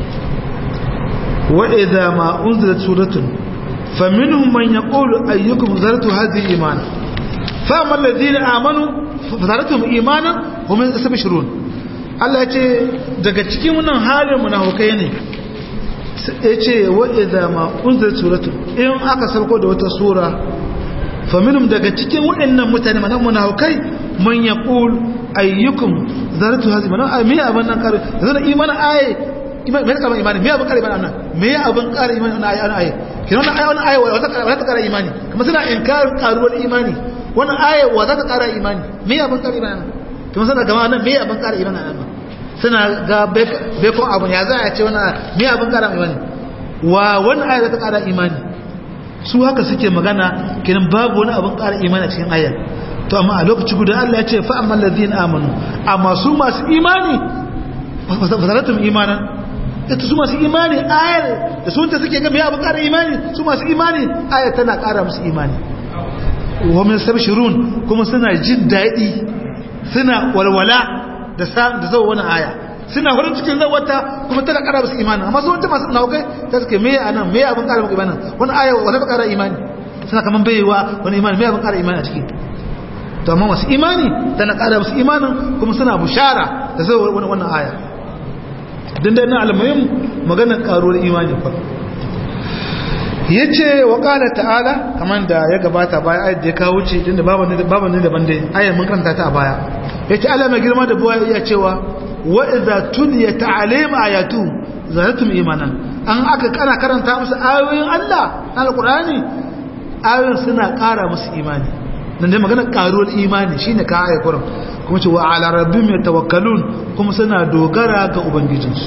wa idza ma unzilat suratun faminhum man yaqulu ayyukum zaratu hadhihi imana فأما الذين آمنوا فزادتهم إيمانا هم يستبشرون Allah ya ce daga cikin wannan halin munafukai ne ya ce wa idza ma unzir suratu in aka sauko da wata sura fa minhum daga cikin waɗannan mutane manan munafukai man yaqul ayyukum zaratu hazi manan ay me abin nan kare zan imanin aye iman me kama imani me abin kare imani nan me abin kare imani wannan aye wannan aye kina wannan aye wannan aye wata wata kare imani kuma suna inkarin karuwar imani wannan aya wa za ta ƙara imani me abin ƙara imani nan kuma suna gama nan me abin ƙara imani nan suna ga bekon abu ya za a ce wannan me abin ƙara imani wa wannan aya za ta ƙara imani su haka suke magana kenan babu wani abin ƙara imani a cikin ayar to amma a lokaci guda Allah ya ce fa amma ladina amanu amma su masu imani fasaratum imanan ita su masu imani ayar da sun ta suke ga me abin ƙara imani su masu imani ayar tana ƙara musu imani wamin sabshirun kuma suna jin daɗi suna walwala da zau wani aya suna farin cikin zawata kuma tana ƙara musu imanin amma sun masu naukai ta suke me a nan me abin ƙara muku imanin wani aya wani ba ƙara imani suna kaman baiwa wani imani me abin ƙara imani a ciki to amma masu imani tana ƙara musu imanin kuma suna bushara da zau wani wannan aya din da na almuhim maganar ƙaruwar imani fa ya ce wa ƙala ta'ala kamar da ya gabata baya ayat da ya kawo ce inda babu ne daban dai ayat mun karanta ta a baya ya ce ala mai girma da buwa iya cewa wa idza tuliya ta'alim ayatu zalatum imanan an aka kana karanta musu ayoyin Allah na alqur'ani ayoyin suna ƙara musu imani nan dai magana ƙaruwar imani shine ka ayat kurum kuma ce wa ala rabbihim yatawakkalun kuma suna dogara ga ubangijinsu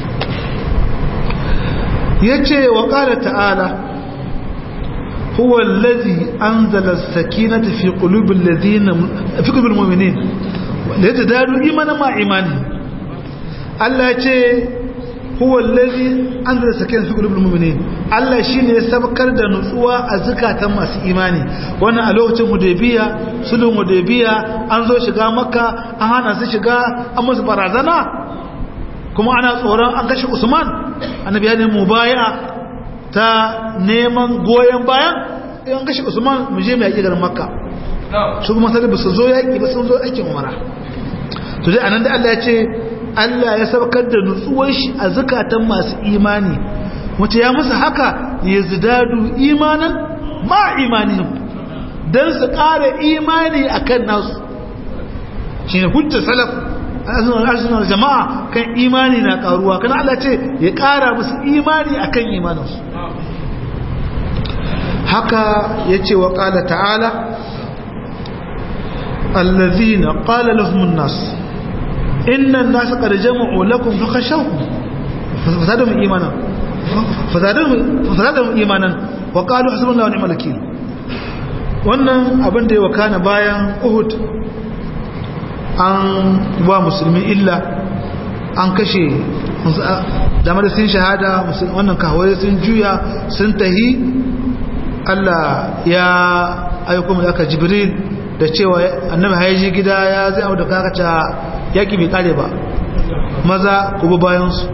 yace wa qala ta'ala huwa allazi anzala as-sakinata fi qulubi alladhina fi qulubi almu'minin liyadadu imana ma imani Allah yace huwa allazi anzala as-sakinata fi qulubi almu'minin Allah shine ya sabkar da nutsuwa a zakatan masu imani wannan a lokacin hudaybiya sulhun hudaybiya an zo shiga makka an hana su shiga an musu barazana kuma ana tsoron an kashe usman annabi ya ne mubaya ta neman goyon bayan an kashe usman mu je mu yaƙi garin makka su kuma sai ba su zo yaƙi ba sun zo aikin umara to dai anan da Allah ya ce Allah ya saukar da nutsuwar shi a zakatan masu imani wace ya musu haka ya zidadu imanan ma imanihim dan su ƙara imani akan nasu shine hujjar salaf arzinar jama'a kan imani na karuwa kan Allah ce ya kara musu imani akan imaninsu haka ya ce wa ƙala ta'ala allazina ƙala lahumun nasu innan nasu ƙarjamu olakun fakashauku fasadun imanan fasadun imanan wa ƙalu hasibin launi malaki wannan abin da ya wakana bayan uhud an ba musulmi illa an kashe damar sun shahada wannan kawai sun juya sun tahi Allah ya aiko mu aka jibril da cewa annabi haiji gida ya zai abu da kakaca yaki bai kare ba maza ku bi bayansu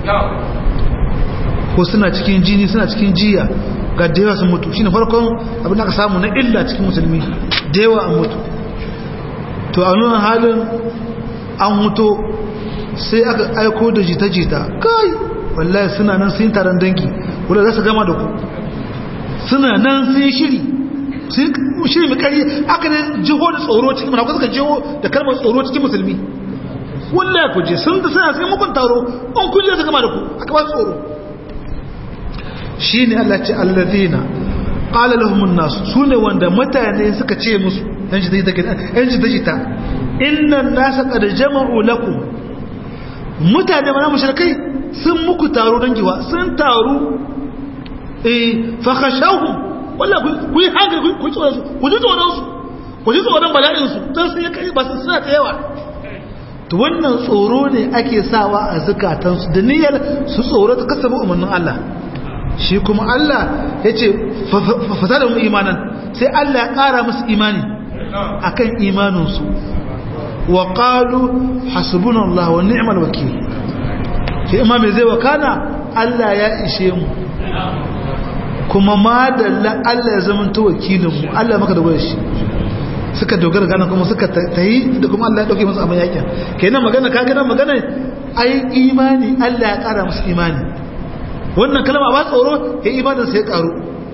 ko suna cikin jini suna cikin jiya ga da yawa sun mutu shine farkon abin da aka samu na illa cikin musulmi da yawa an mutu to a nuna halin an mutu sai aka aiko da jita-jita kai wallahi suna nan sun yi taron danki wadda za su gama da ku suna nan sun yi shiri sun shiri mai kari aka ne jiho da tsoro cikin mana suka jiho da kalmar tsoro cikin musulmi wallahi ku je sun da suna sai mukun taro an kuje su gama da ku aka ba tsoro shi ne Allah ce alladina qala lahum an-nas sune wanda mutane suka ce musu dan shi take dan shi take ta inna an-nasa qad jama'u lakum mutane mana mushrikai sun muku taro dan giwa sun taru eh fa khashawhum wallahi ku yi hankali ku tsoro su ku ji tsoron su ku ji tsoron bala'in su dan sun kai ba su suna da yawa to wannan tsoro ne ake sawa a zukatansu da niyyar su tsoro ta kasaba umarnin Allah shi kuma Allah ya ce fasada mu imanan sai Allah ya ƙara musu imani akan imaninsu wa qalu hasbunallahu wa ni'mal wakil shi imami zai wakana Allah ya ishe mu kuma ma da Allah ya zama ta wakilin mu Allah maka da shi suka dogara gana kuma suka tayi da kuma Allah ya dauke musu abin yakin kenan magana ka gana magana ai imani Allah ya ƙara musu imani wannan kalma ba tsoro ya imaninsa ya karu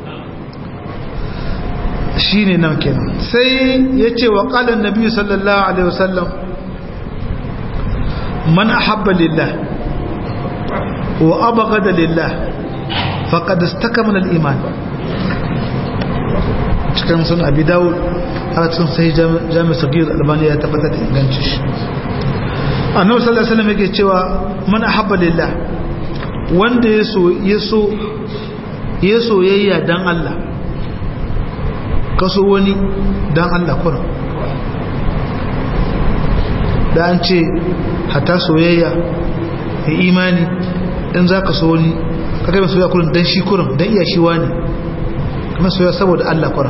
shi ne nan kenan sai ya ce wa ƙalan nabi sallallahu alaihi wasallam man ahabba lillah wa abghada lillah faqad istakmala al-iman cikin sun abi dawud har cikin sai jami sagir albani ya tabbatar da inganci shi annabi sallallahu alaihi wasallam yake cewa man ahabba lillah wanda ya so ya soyayya don Allah kaso wani don Allah kuna da an ce hata soyayya ya imani in za ka so wani kakai mai soyayya kurin don shi kurin don iya shi wani kamar soyayya saboda Allah kuna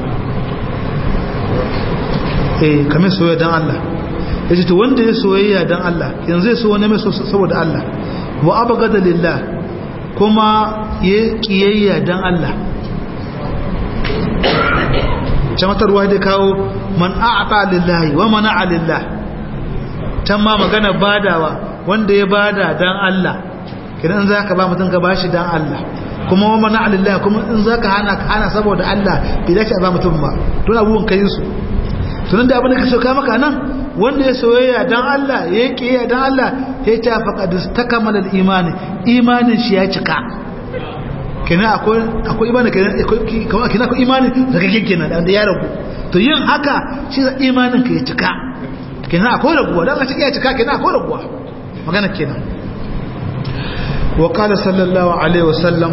eh kamar soyayya don Allah ya ce to wanda ya soyayya don Allah yanzu ya so wani mai saboda Allah wa abgada lillah kuma ya kiyayya dan Allah jamatarwa da kawo man a'ta lillahi wa mana'a lillah can ma magana badawa wanda ya bada dan Allah kidan zaka ba mutum ka bashi dan Allah kuma wa mana'a lillah kuma in zaka hana ka hana saboda Allah bai dace ba mutum ba don abubuwan kai su tunan da abin da ka so ka maka nan wanda ya soyayya dan Allah ya yi kiyayya dan Allah ya ta faqad takamala al-imani imanin shi ya cika kenan akwai akwai imani kenan akwai kenan akwai imani daga kenan da ya ragu to yin haka shi da imanin ka ya cika kenan akwai raguwa dan Allah ya cika kenan akwai raguwa magana kenan wa qala sallallahu alaihi wasallam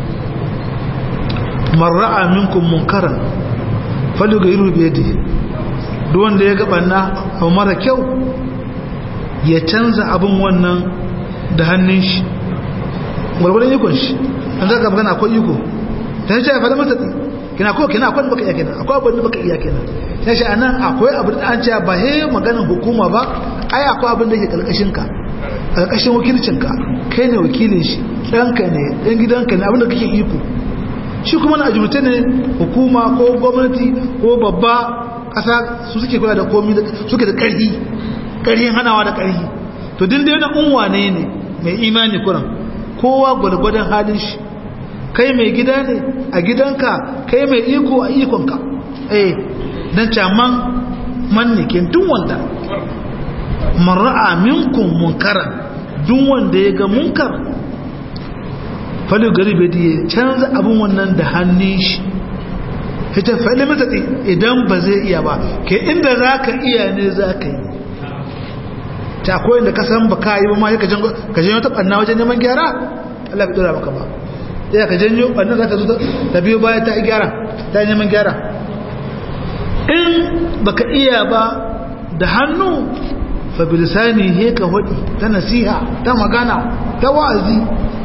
man ra'a minkum munkaran falyughayyiru bi yadihi duk wanda ya gabanna abu mara kyau ya canza abin wannan da hannun shi gwargwadon ikon shi an zaka magana akwai iko ta shi ya faɗa masa kina ko kina akwai baka iya kina akwai abin da baka iya kina ta shi anan akwai abin da an ce ba he maganin hukuma ba ai akwai abin da ke karkashin ka karkashin wakilcin ka kai ne wakilin shi ɗanka ne ɗan gidanka ne abin da kake iko shi kuma na ajiyarce ne hukuma ko gwamnati ko babba kasa su suke kula da komi suke da ƙarfi ƙarfin hanawa da ƙarfi to din da yana unwa ne ne mai imani kuran kowa gwargwadon halin shi kai mai gida ne a gidanka kai mai iko a ikonka eh dan caman man ne ke duk wanda man ra'a minkum munkaran duk wanda ya ga munkar falu garibe da ya canza abin wannan da hannun shi ita faɗi mata idan ba zai iya ba ke inda za ka iya ne za ka yi ta akwai inda ka san ba ka yi ba ma ka janyo ta ɓanna wajen neman gyara Allah bai ɗora maka ba ya ka janyo ɓanna za ta zo ta biyo baya ta yi gyara ta yi neman gyara in ba ka iya ba da hannu fa bilisani he ka hudi ta nasiha ta magana ta wa'azi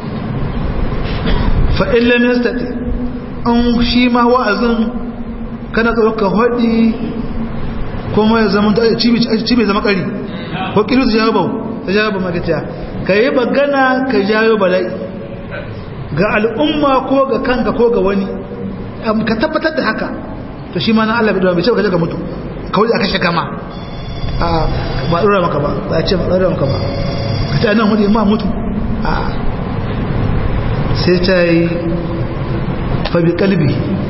fa illam yastati an shi ma wa'azin kana ka hudi kuma ya zama ta cibi zama kari ko kilu ta jawo ta jawo magata ka yi bagana ka jawo bala'i ga al'umma ko ga kanka ko ga wani ka tabbatar da haka to shi ma na Allah bai dora bai ce ka je ka mutu kawai a kashe kama a ba dora maka ba ba a ce ba dora maka ba ka ce nan hudu ma mutu a sai ta yi fabi kalbi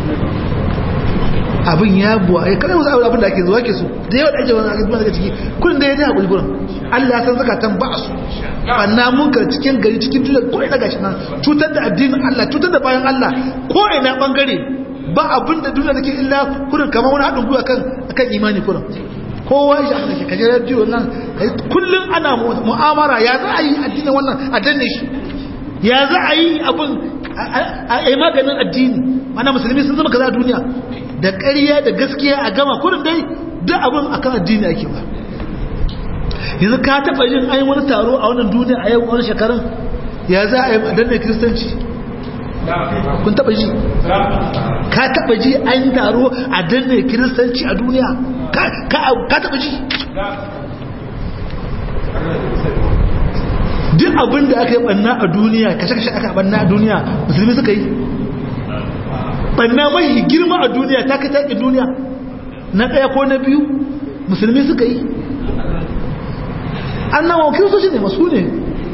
abin ya buwa ya kada wasu abin da ake zuwa ke su da yawa da ake wani ake daga ciki kudin da ya ji haƙuri gurin Allah ya san zakatan ba su banna munkar cikin gari cikin tutar ko ina gashi nan cutar da addinin Allah cutar da bayan Allah ko ina bangare ba abin da duniya take illa kurin kamar wani haɗin gwiwa kan akan imani kurin kowa ya shafi da kaje radio nan kullum ana mu'amara ya za a yi addinin wannan a danne shi ya za a yi abin a yi maganin addini mana musulmi sun zama kaza a duniya da ƙarya da gaskiya a gama kurin dai duk abin akan addini ake ba yanzu ka taɓa yin ayin wani taro a wannan duniya a yau wani shekarun ya za a yi danne kiristanci kun taɓa ji ka taɓa ji an yi taro a danne kiristanci a duniya ka taɓa ji duk abin da aka yi ɓanna a duniya kashe-kashe aka ɓanna a duniya musulmi suka yi ɓanna mai girma a duniya ta kai taƙi duniya na ɗaya ko na biyu musulmi suka yi an nawa kiristoci ne masu ne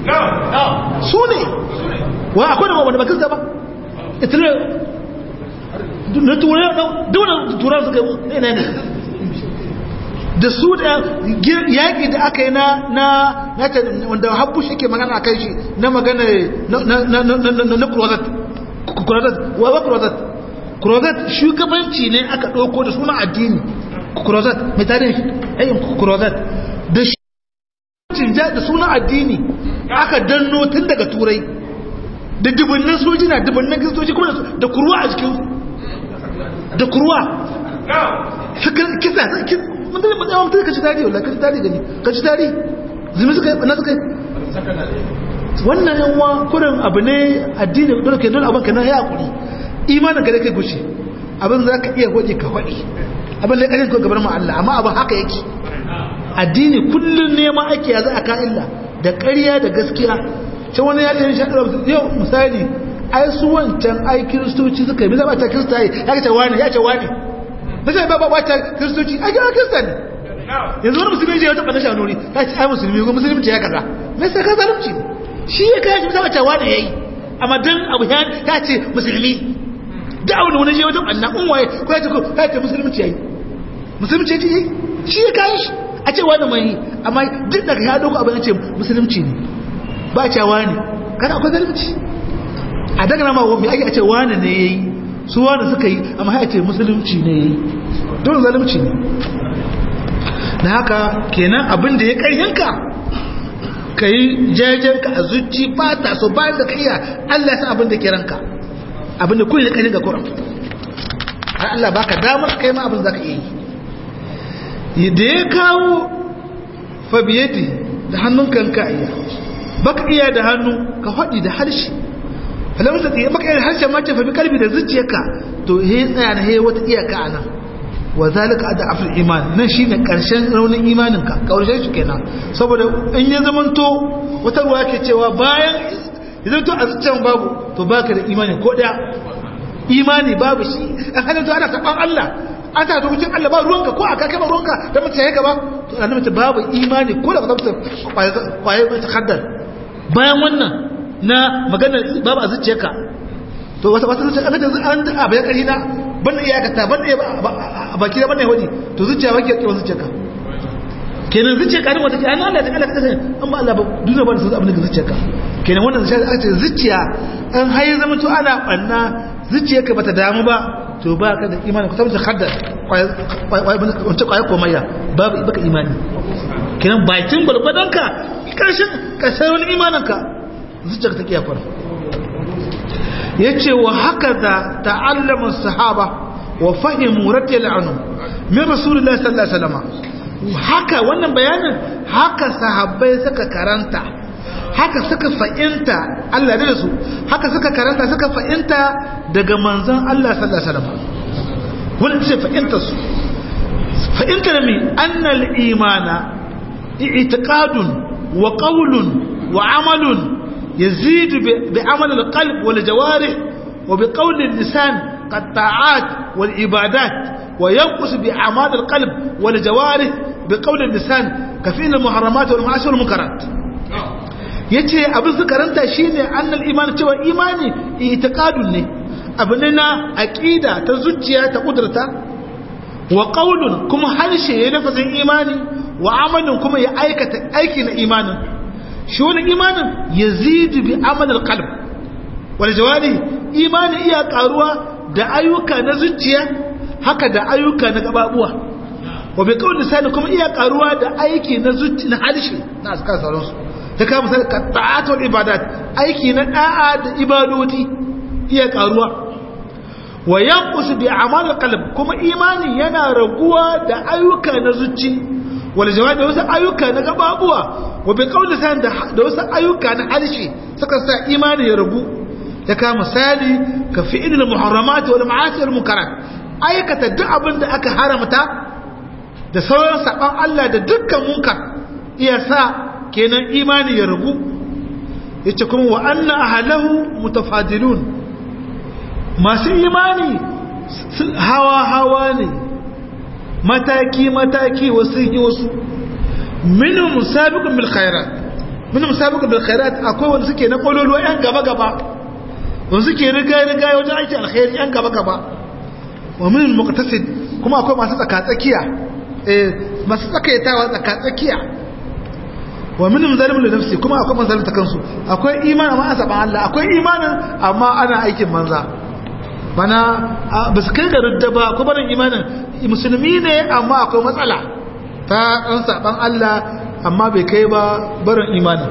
su ne wa akwai da wanda ba kirista ba itilar na turai da turai suka yi ne ne da su da yaƙi da aka yi na wanda habbu shi ke magana a kai shi na magana na kurozat wa kurozat kurozat shugabanci ne aka ɗauko da suna addini kurozat mai tarihin ayin kurozat da shugabancin da suna addini aka danno tun daga turai da dubunnan sojina dubunnan kristoci kuma da kurwa a jikinsu da kurwa kisa mun da mun mun ka ci tari wallahi ka ci tari gani ka ci tari zumi suka na suka wannan yanwa kurin abu ne addini dole ke dole abin ka na ya hakuri imanin ka da kai gushi abin za ka iya gwaje ka faɗi abin da ƙarfi ko gabar mu Allah amma abin haka yake addini kullun neman ake ya za a ka illa da ƙarya da gaskiya sai wani ya ɗin shaɗar yau misali ai su wancan ai kiristoci suka yi bisa ta kirista ya ce wani ya ce wani na ce ba ba ta kiristoci a gina kirista ne yanzu wani musulmi ya taɓa na shanuri ya ce ai musulmi ko musulmi ce ya kaza na sai ka zalunci shi ya kai shi bisa cewa da ya yi amma dan abu ya ce musulmi da abu da wani je wajen annan unwaye ko ya ce ko ya ce musulmi ce ya yi musulmi ce ya yi shi ya kai shi a ce wani mai amma duk daga ya dogo abin ya ce musulunci ne ba cewa ne kada akwai zalunci a daga nama mai ake a ce wani ne ya yi su wanda suka yi amma ya ce musulunci ne ya yi don zalimci ne na haka kenan abin da ya karyanka ka yi jajenka a zuci fata so bayan da kaiya Allah ya san abin da ke ranka abin da kullum ya karyanka kuran har Allah baka damar kai ma abin za ka iya yi da ya kawo fabiyeti da hannun kanka iya baka iya da hannu ka faɗi da harshe falamar da ya maka yin harshen mace fa bi kalbi da zuciyarka to he tsaya na he wata iyaka anan wa zalika ada afil iman nan shine karshen raunin imanin ka karshen shi kenan saboda in ya zamanto wata ruwa ke cewa bayan idan to a zuciyar babu to baka da imani ko daya imani babu shi an hana to ana saban Allah an ta to cikin Allah ba ruwanka ko aka kai ba ruwanka da mutum ya gaba to annabi babu imani ko da ba ta kwaye ta haddar bayan wannan na maganar babu a zuciyarka to wata wata zuciya aka yanzu an abu ya kari na ban da iyakata ban da a baki da ban da yahudi to zuciya ba ke kewa zuciyarka kenan zuciya karin wata ke an Allah ta Allah ta kasance an ba Allah ba duniya ba da su abin da zuciyarka kenan wannan zuciya aka ce zuciya an hayi zama to ana banna zuciyarka bata damu ba to ba ka da imani ku tabbata haddar wance kwaya komayya babu baka imani kenan bakin gwargwadonka karshen kasar wani imaninka zuciyar ta kiyafar ya ce wa haka da ta'allamin sahaba wa fahimu radiyal anhu min rasulullah sallallahu alaihi wasallam haka wannan bayanin haka sahabbai suka karanta haka suka fa'inta Allah da su haka suka karanta suka fa'inta daga manzon Allah sallallahu alaihi wasallam wannan ce fa'inta su fa'inta da mi annal imana i'tiqadun wa qawlun wa amalun يزيد بعمل القلب والجوارح وبقول اللسان qatta'at wal ibadat wa yanqus bi a'mal al qalb wal jawarih bi qawl al lisan ka fi'l al muharramat wal ma'asi wal munkarat yace abin su karanta shine annal iman cewa imani itiqadun ne abu ne na aqida ta zuciya ta kudurta wa qawlun kuma harshe ya lafazin imani wa amalin kuma ya aikata aiki na imanin shi wani imanin yazidu bi amal alqalb wal jawari imani iya karuwa da ayyuka na zuciya haka da ayyuka na gababuwa wa bi qawli sani kuma iya karuwa da aiki na zuci na harshe na askar sauransu ta kama misali ka ta'atu wal ibadat aiki na da'a da ibadoti iya karuwa wa yanqus bi a'mal qalb kuma imani yana raguwa da ayyuka na zuci wal jawabi wasu ayyuka na gababuwa wa bi qawli san da wasu ayyuka na harshe suka sa imani ya ragu ya kama misali ka fi'il muharramat wal ma'asi wal munkarat aikata duk abin da aka haramta da sauran saban Allah da dukkan munkar iya sa kenan imani ya ragu yace kuma wa anna ahlahu mutafadilun masu imani hawa hawa ne mataki mataki wasu yi wasu minhum musabiqun bil khairat minhum musabiqun bil khairat akwai wanda suke na kololuwa yan gaba gaba wanda suke riga riga wajen aiki alkhairi yan gaba gaba wa minhum muqtasid kuma akwai masu tsaka tsakiya eh masu tsakaitawa tsaka tsakiya wa minhum zalimun li nafsi kuma akwai manzalin ta kansu akwai imani amma an Allah akwai imanin amma ana aikin manza mana ba su kai ga rudda ba ko barin imanin musulmi ne amma akwai matsala ta ɗan saɓan Allah amma bai kai ba barin imanin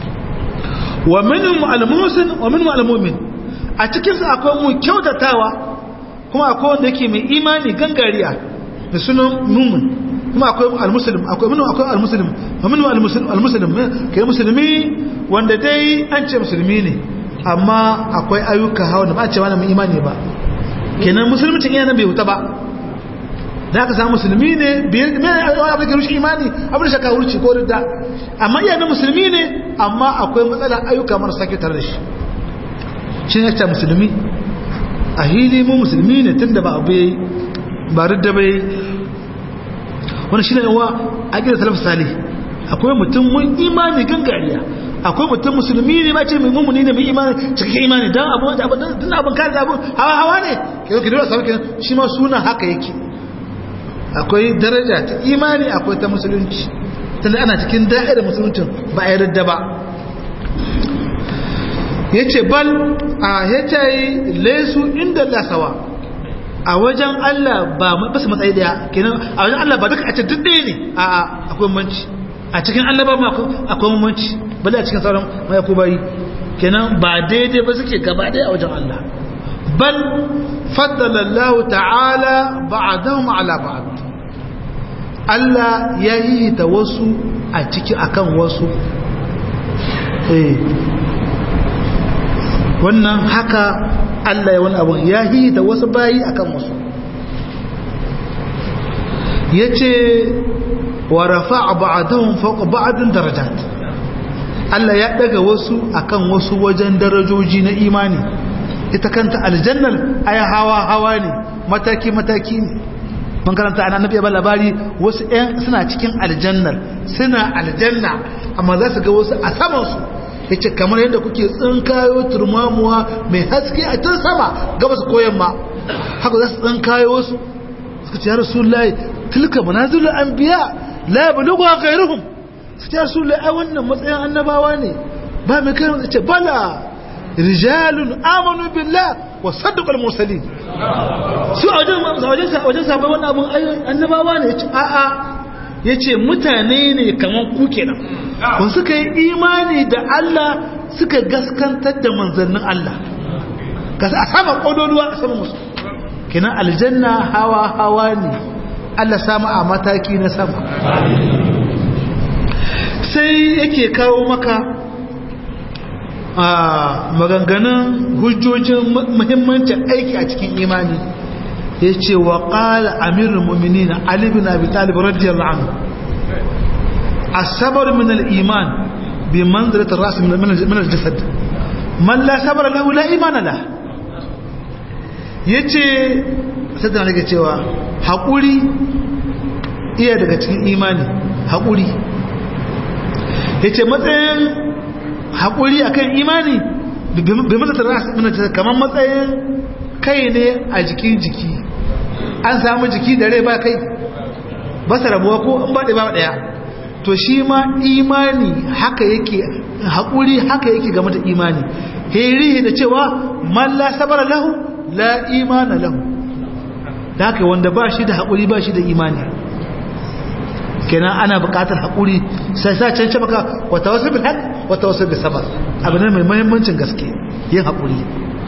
wa minhum al-musin wa minhum al-mu'min a cikin su akwai mu kyautatawa kuma akwai wanda yake mai imani gangariya da sunan mumin kuma akwai al-muslim akwai minhum akwai al-muslim wa minhum al-muslim al-muslim kai musulmi wanda dai an ce musulmi ne amma akwai ayyuka hawa da ba a ce wani mai imani ba kenan musulmcin iya nan bai wuta ba da aka samu musulmi ne mai abin da rushe imani abin da shaka wurci ko ridda amma iya na musulmi ne amma akwai matsalar ayyuka marasa kyau tare da shi shi ne ta musulmi a hili mu musulmi ne tun da ba abu yayi ba ridda bai wani shi ne yawa a gina salaf salih akwai mutum mun imani gangariya akwai mutum musulmi ne ma ce mai mummuni ne mai imani cikin imani dan abu da abu dan abin kare abu hawa hawa ne ke ke dole sauke shi ma sunan haka yake akwai daraja ta imani akwai ta musulunci tunda ana cikin da'ira musuluncin ba a yarda ba yace bal a yace laysu inda Allah sawa a wajen Allah ba ba su matsayi daya kenan a wajen Allah ba duka a ce duk ɗaya ne a akwai manci a cikin Allah ba akwai mamanci bale a cikin sauran mai kubayi kenan ba daidai ba suke gaba daya a wajen Allah bal faddala Allah ta'ala ba'dahum ala ba'd Allah ya yi ta wasu a ciki akan wasu eh wannan haka Allah ya wani abu ya yi ta wasu bayi akan wasu yace wa rafa'a ba'dahum fawqa ba'din darajat Allah ya daga wasu akan wasu wajen darajoji na imani ita kanta aljannal ay hawa hawa ne mataki mataki ne mun karanta ana nabi ba labari wasu ɗan suna cikin aljannal suna aljanna amma za su ga wasu a saman su yace kamar yadda kuke tsinkayo turmamuwa mai haske a tun sama gabas ko yamma haka za su tsinkayo wasu suka ce ya rasulullahi tilka manazilul anbiya la yablughu ghayruhum su ce su ai wannan matsayin annabawa ne ba mai kai ce bala rijalun amanu billah wa saddaqal mursalin su a wajen wajen wajen sabon wannan abun annabawa ne yace a a yace mutane ne kaman ku kenan kun suka yi imani da Allah suka gaskantar da manzannin Allah kasa a sama kododuwa a sama musu kenan aljanna hawa hawa ne Allah sama a mataki na sama sai yake kawo maka a maganganun hujjojin muhimmancin aiki a cikin imani ya ce wa ƙala amirin mummini na alibin abi talib radiyallahu anhu asabar min al-iman bi manzilatar rasu min al-jasad man la sabara lahu la imana la yace sai da nake cewa haƙuri iya daga cikin imani haƙuri yace matsayin haƙuri akan imani bi mata ras kamar matsayin kai ne a jikin jiki an samu jiki da rai ba kai ba su rabuwa ko in ba ɗaya ba ɗaya to shi ma imani haka yake haƙuri haka yake game da imani heri da cewa man la sabara lahu la imana lahu da haka wanda ba shi da haƙuri ba shi da imani kenan ana buƙatar haƙuri sai sa can maka wata wasu bil haq wata wasu bil sabar abu ne mai muhimmancin gaske yin haƙuri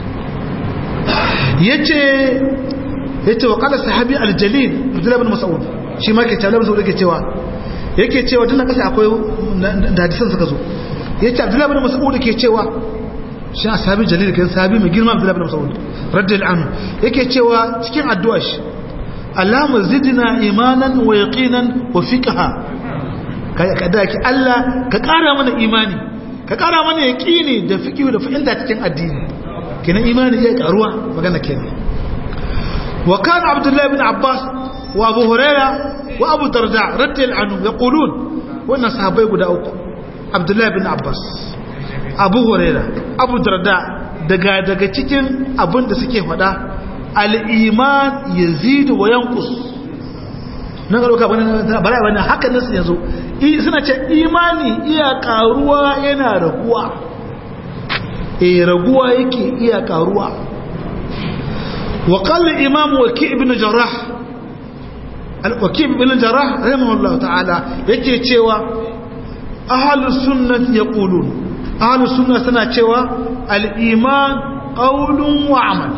yace yace wa qala sahabi al-jalil Abdullah ibn Mas'ud shi ma ke cewa Mas'ud yake cewa yake cewa tun kasa akwai da hadisan suka zo yace Abdullah ibn Mas'ud yake cewa shi sahabi jalil kai sahabi mai girma Abdullah ibn Mas'ud radiyallahu anhu yake cewa cikin addu'a shi Allahumma zidna imanan wa yaqinan wa fiqha kai kada ki Allah ka kara mana imani ka kara mana yaqini da fiqh da fa'ilda cikin addini kenan imani ya karuwa magana kenan wa kana Abdullah ibn Abbas wa Abu Huraira wa Abu Darda radiyallahu anhu yaqulun wannan sahabbai guda uku Abdullah ibn Abbas Abu Huraira Abu Darda daga daga cikin abin da suke faɗa al'iman ya zidu wa yankus nan ga ɗauka bala wani haka nasu yanzu suna ce imani iya ƙaruwa yana raguwa e raguwa yake iya ƙaruwa wa ƙallin imam waki ibn jarrah waki ibn jarrah rahimahullah ta'ala yake cewa ahalus sunnat ya ƙulun ahalus sunna suna cewa al'iman ƙaunun wa amal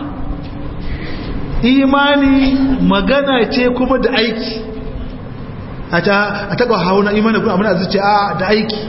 imani magana ce kuma da aiki a taɓa hauna imani kuma abin zuce a da aiki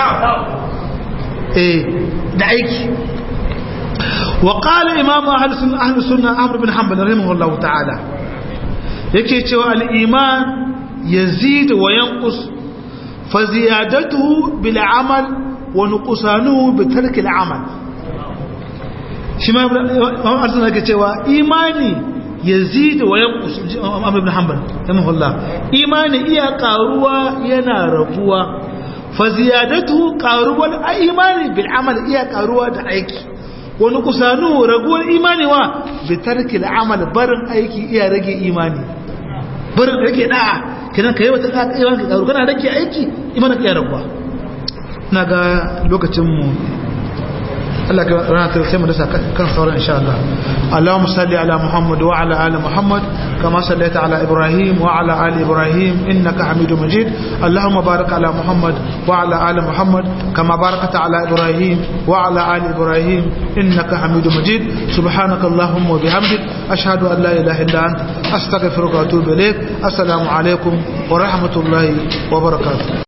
eh da aiki wa qala imam ahlus sunna ahmad bin hanbal rahimahullah ta'ala yake cewa al-iman yazid wa yanqus fa ziyadatuhu bil amal wa nuqsanuhu bi tarki al-amal shi ma ahlus sunna yake cewa imani yazid wa yanqus Amr ibn Hanbal rahimahullah imani iya karuwa yana rabuwa fa ziyadatu qaruwal imani bil amal iya karuwa da aiki wa nuqsanu raguwar imani wa bi tarki al amal barin aiki iya rage imani barin rage da'a kidan kai wata ka imani ka karu kana rage aiki imani ka iya rabuwa naga lokacin mu Allah ka rana ta sai mu dasa kan sauran insha Allah Allahumma salli ala Muhammad wa ala ali Muhammad kama sallaita ala Ibrahim wa ala ali Ibrahim innaka Hamidum Majid Allahumma barik ala Muhammad wa ala ali Muhammad kama barakta ala Ibrahim wa ala ali Ibrahim innaka Hamidum Majid subhanaka Allahumma wa bihamdik ashhadu an la ilaha illa anta astaghfiruka wa atubu ilaik assalamu alaikum wa rahmatullahi wa barakatuh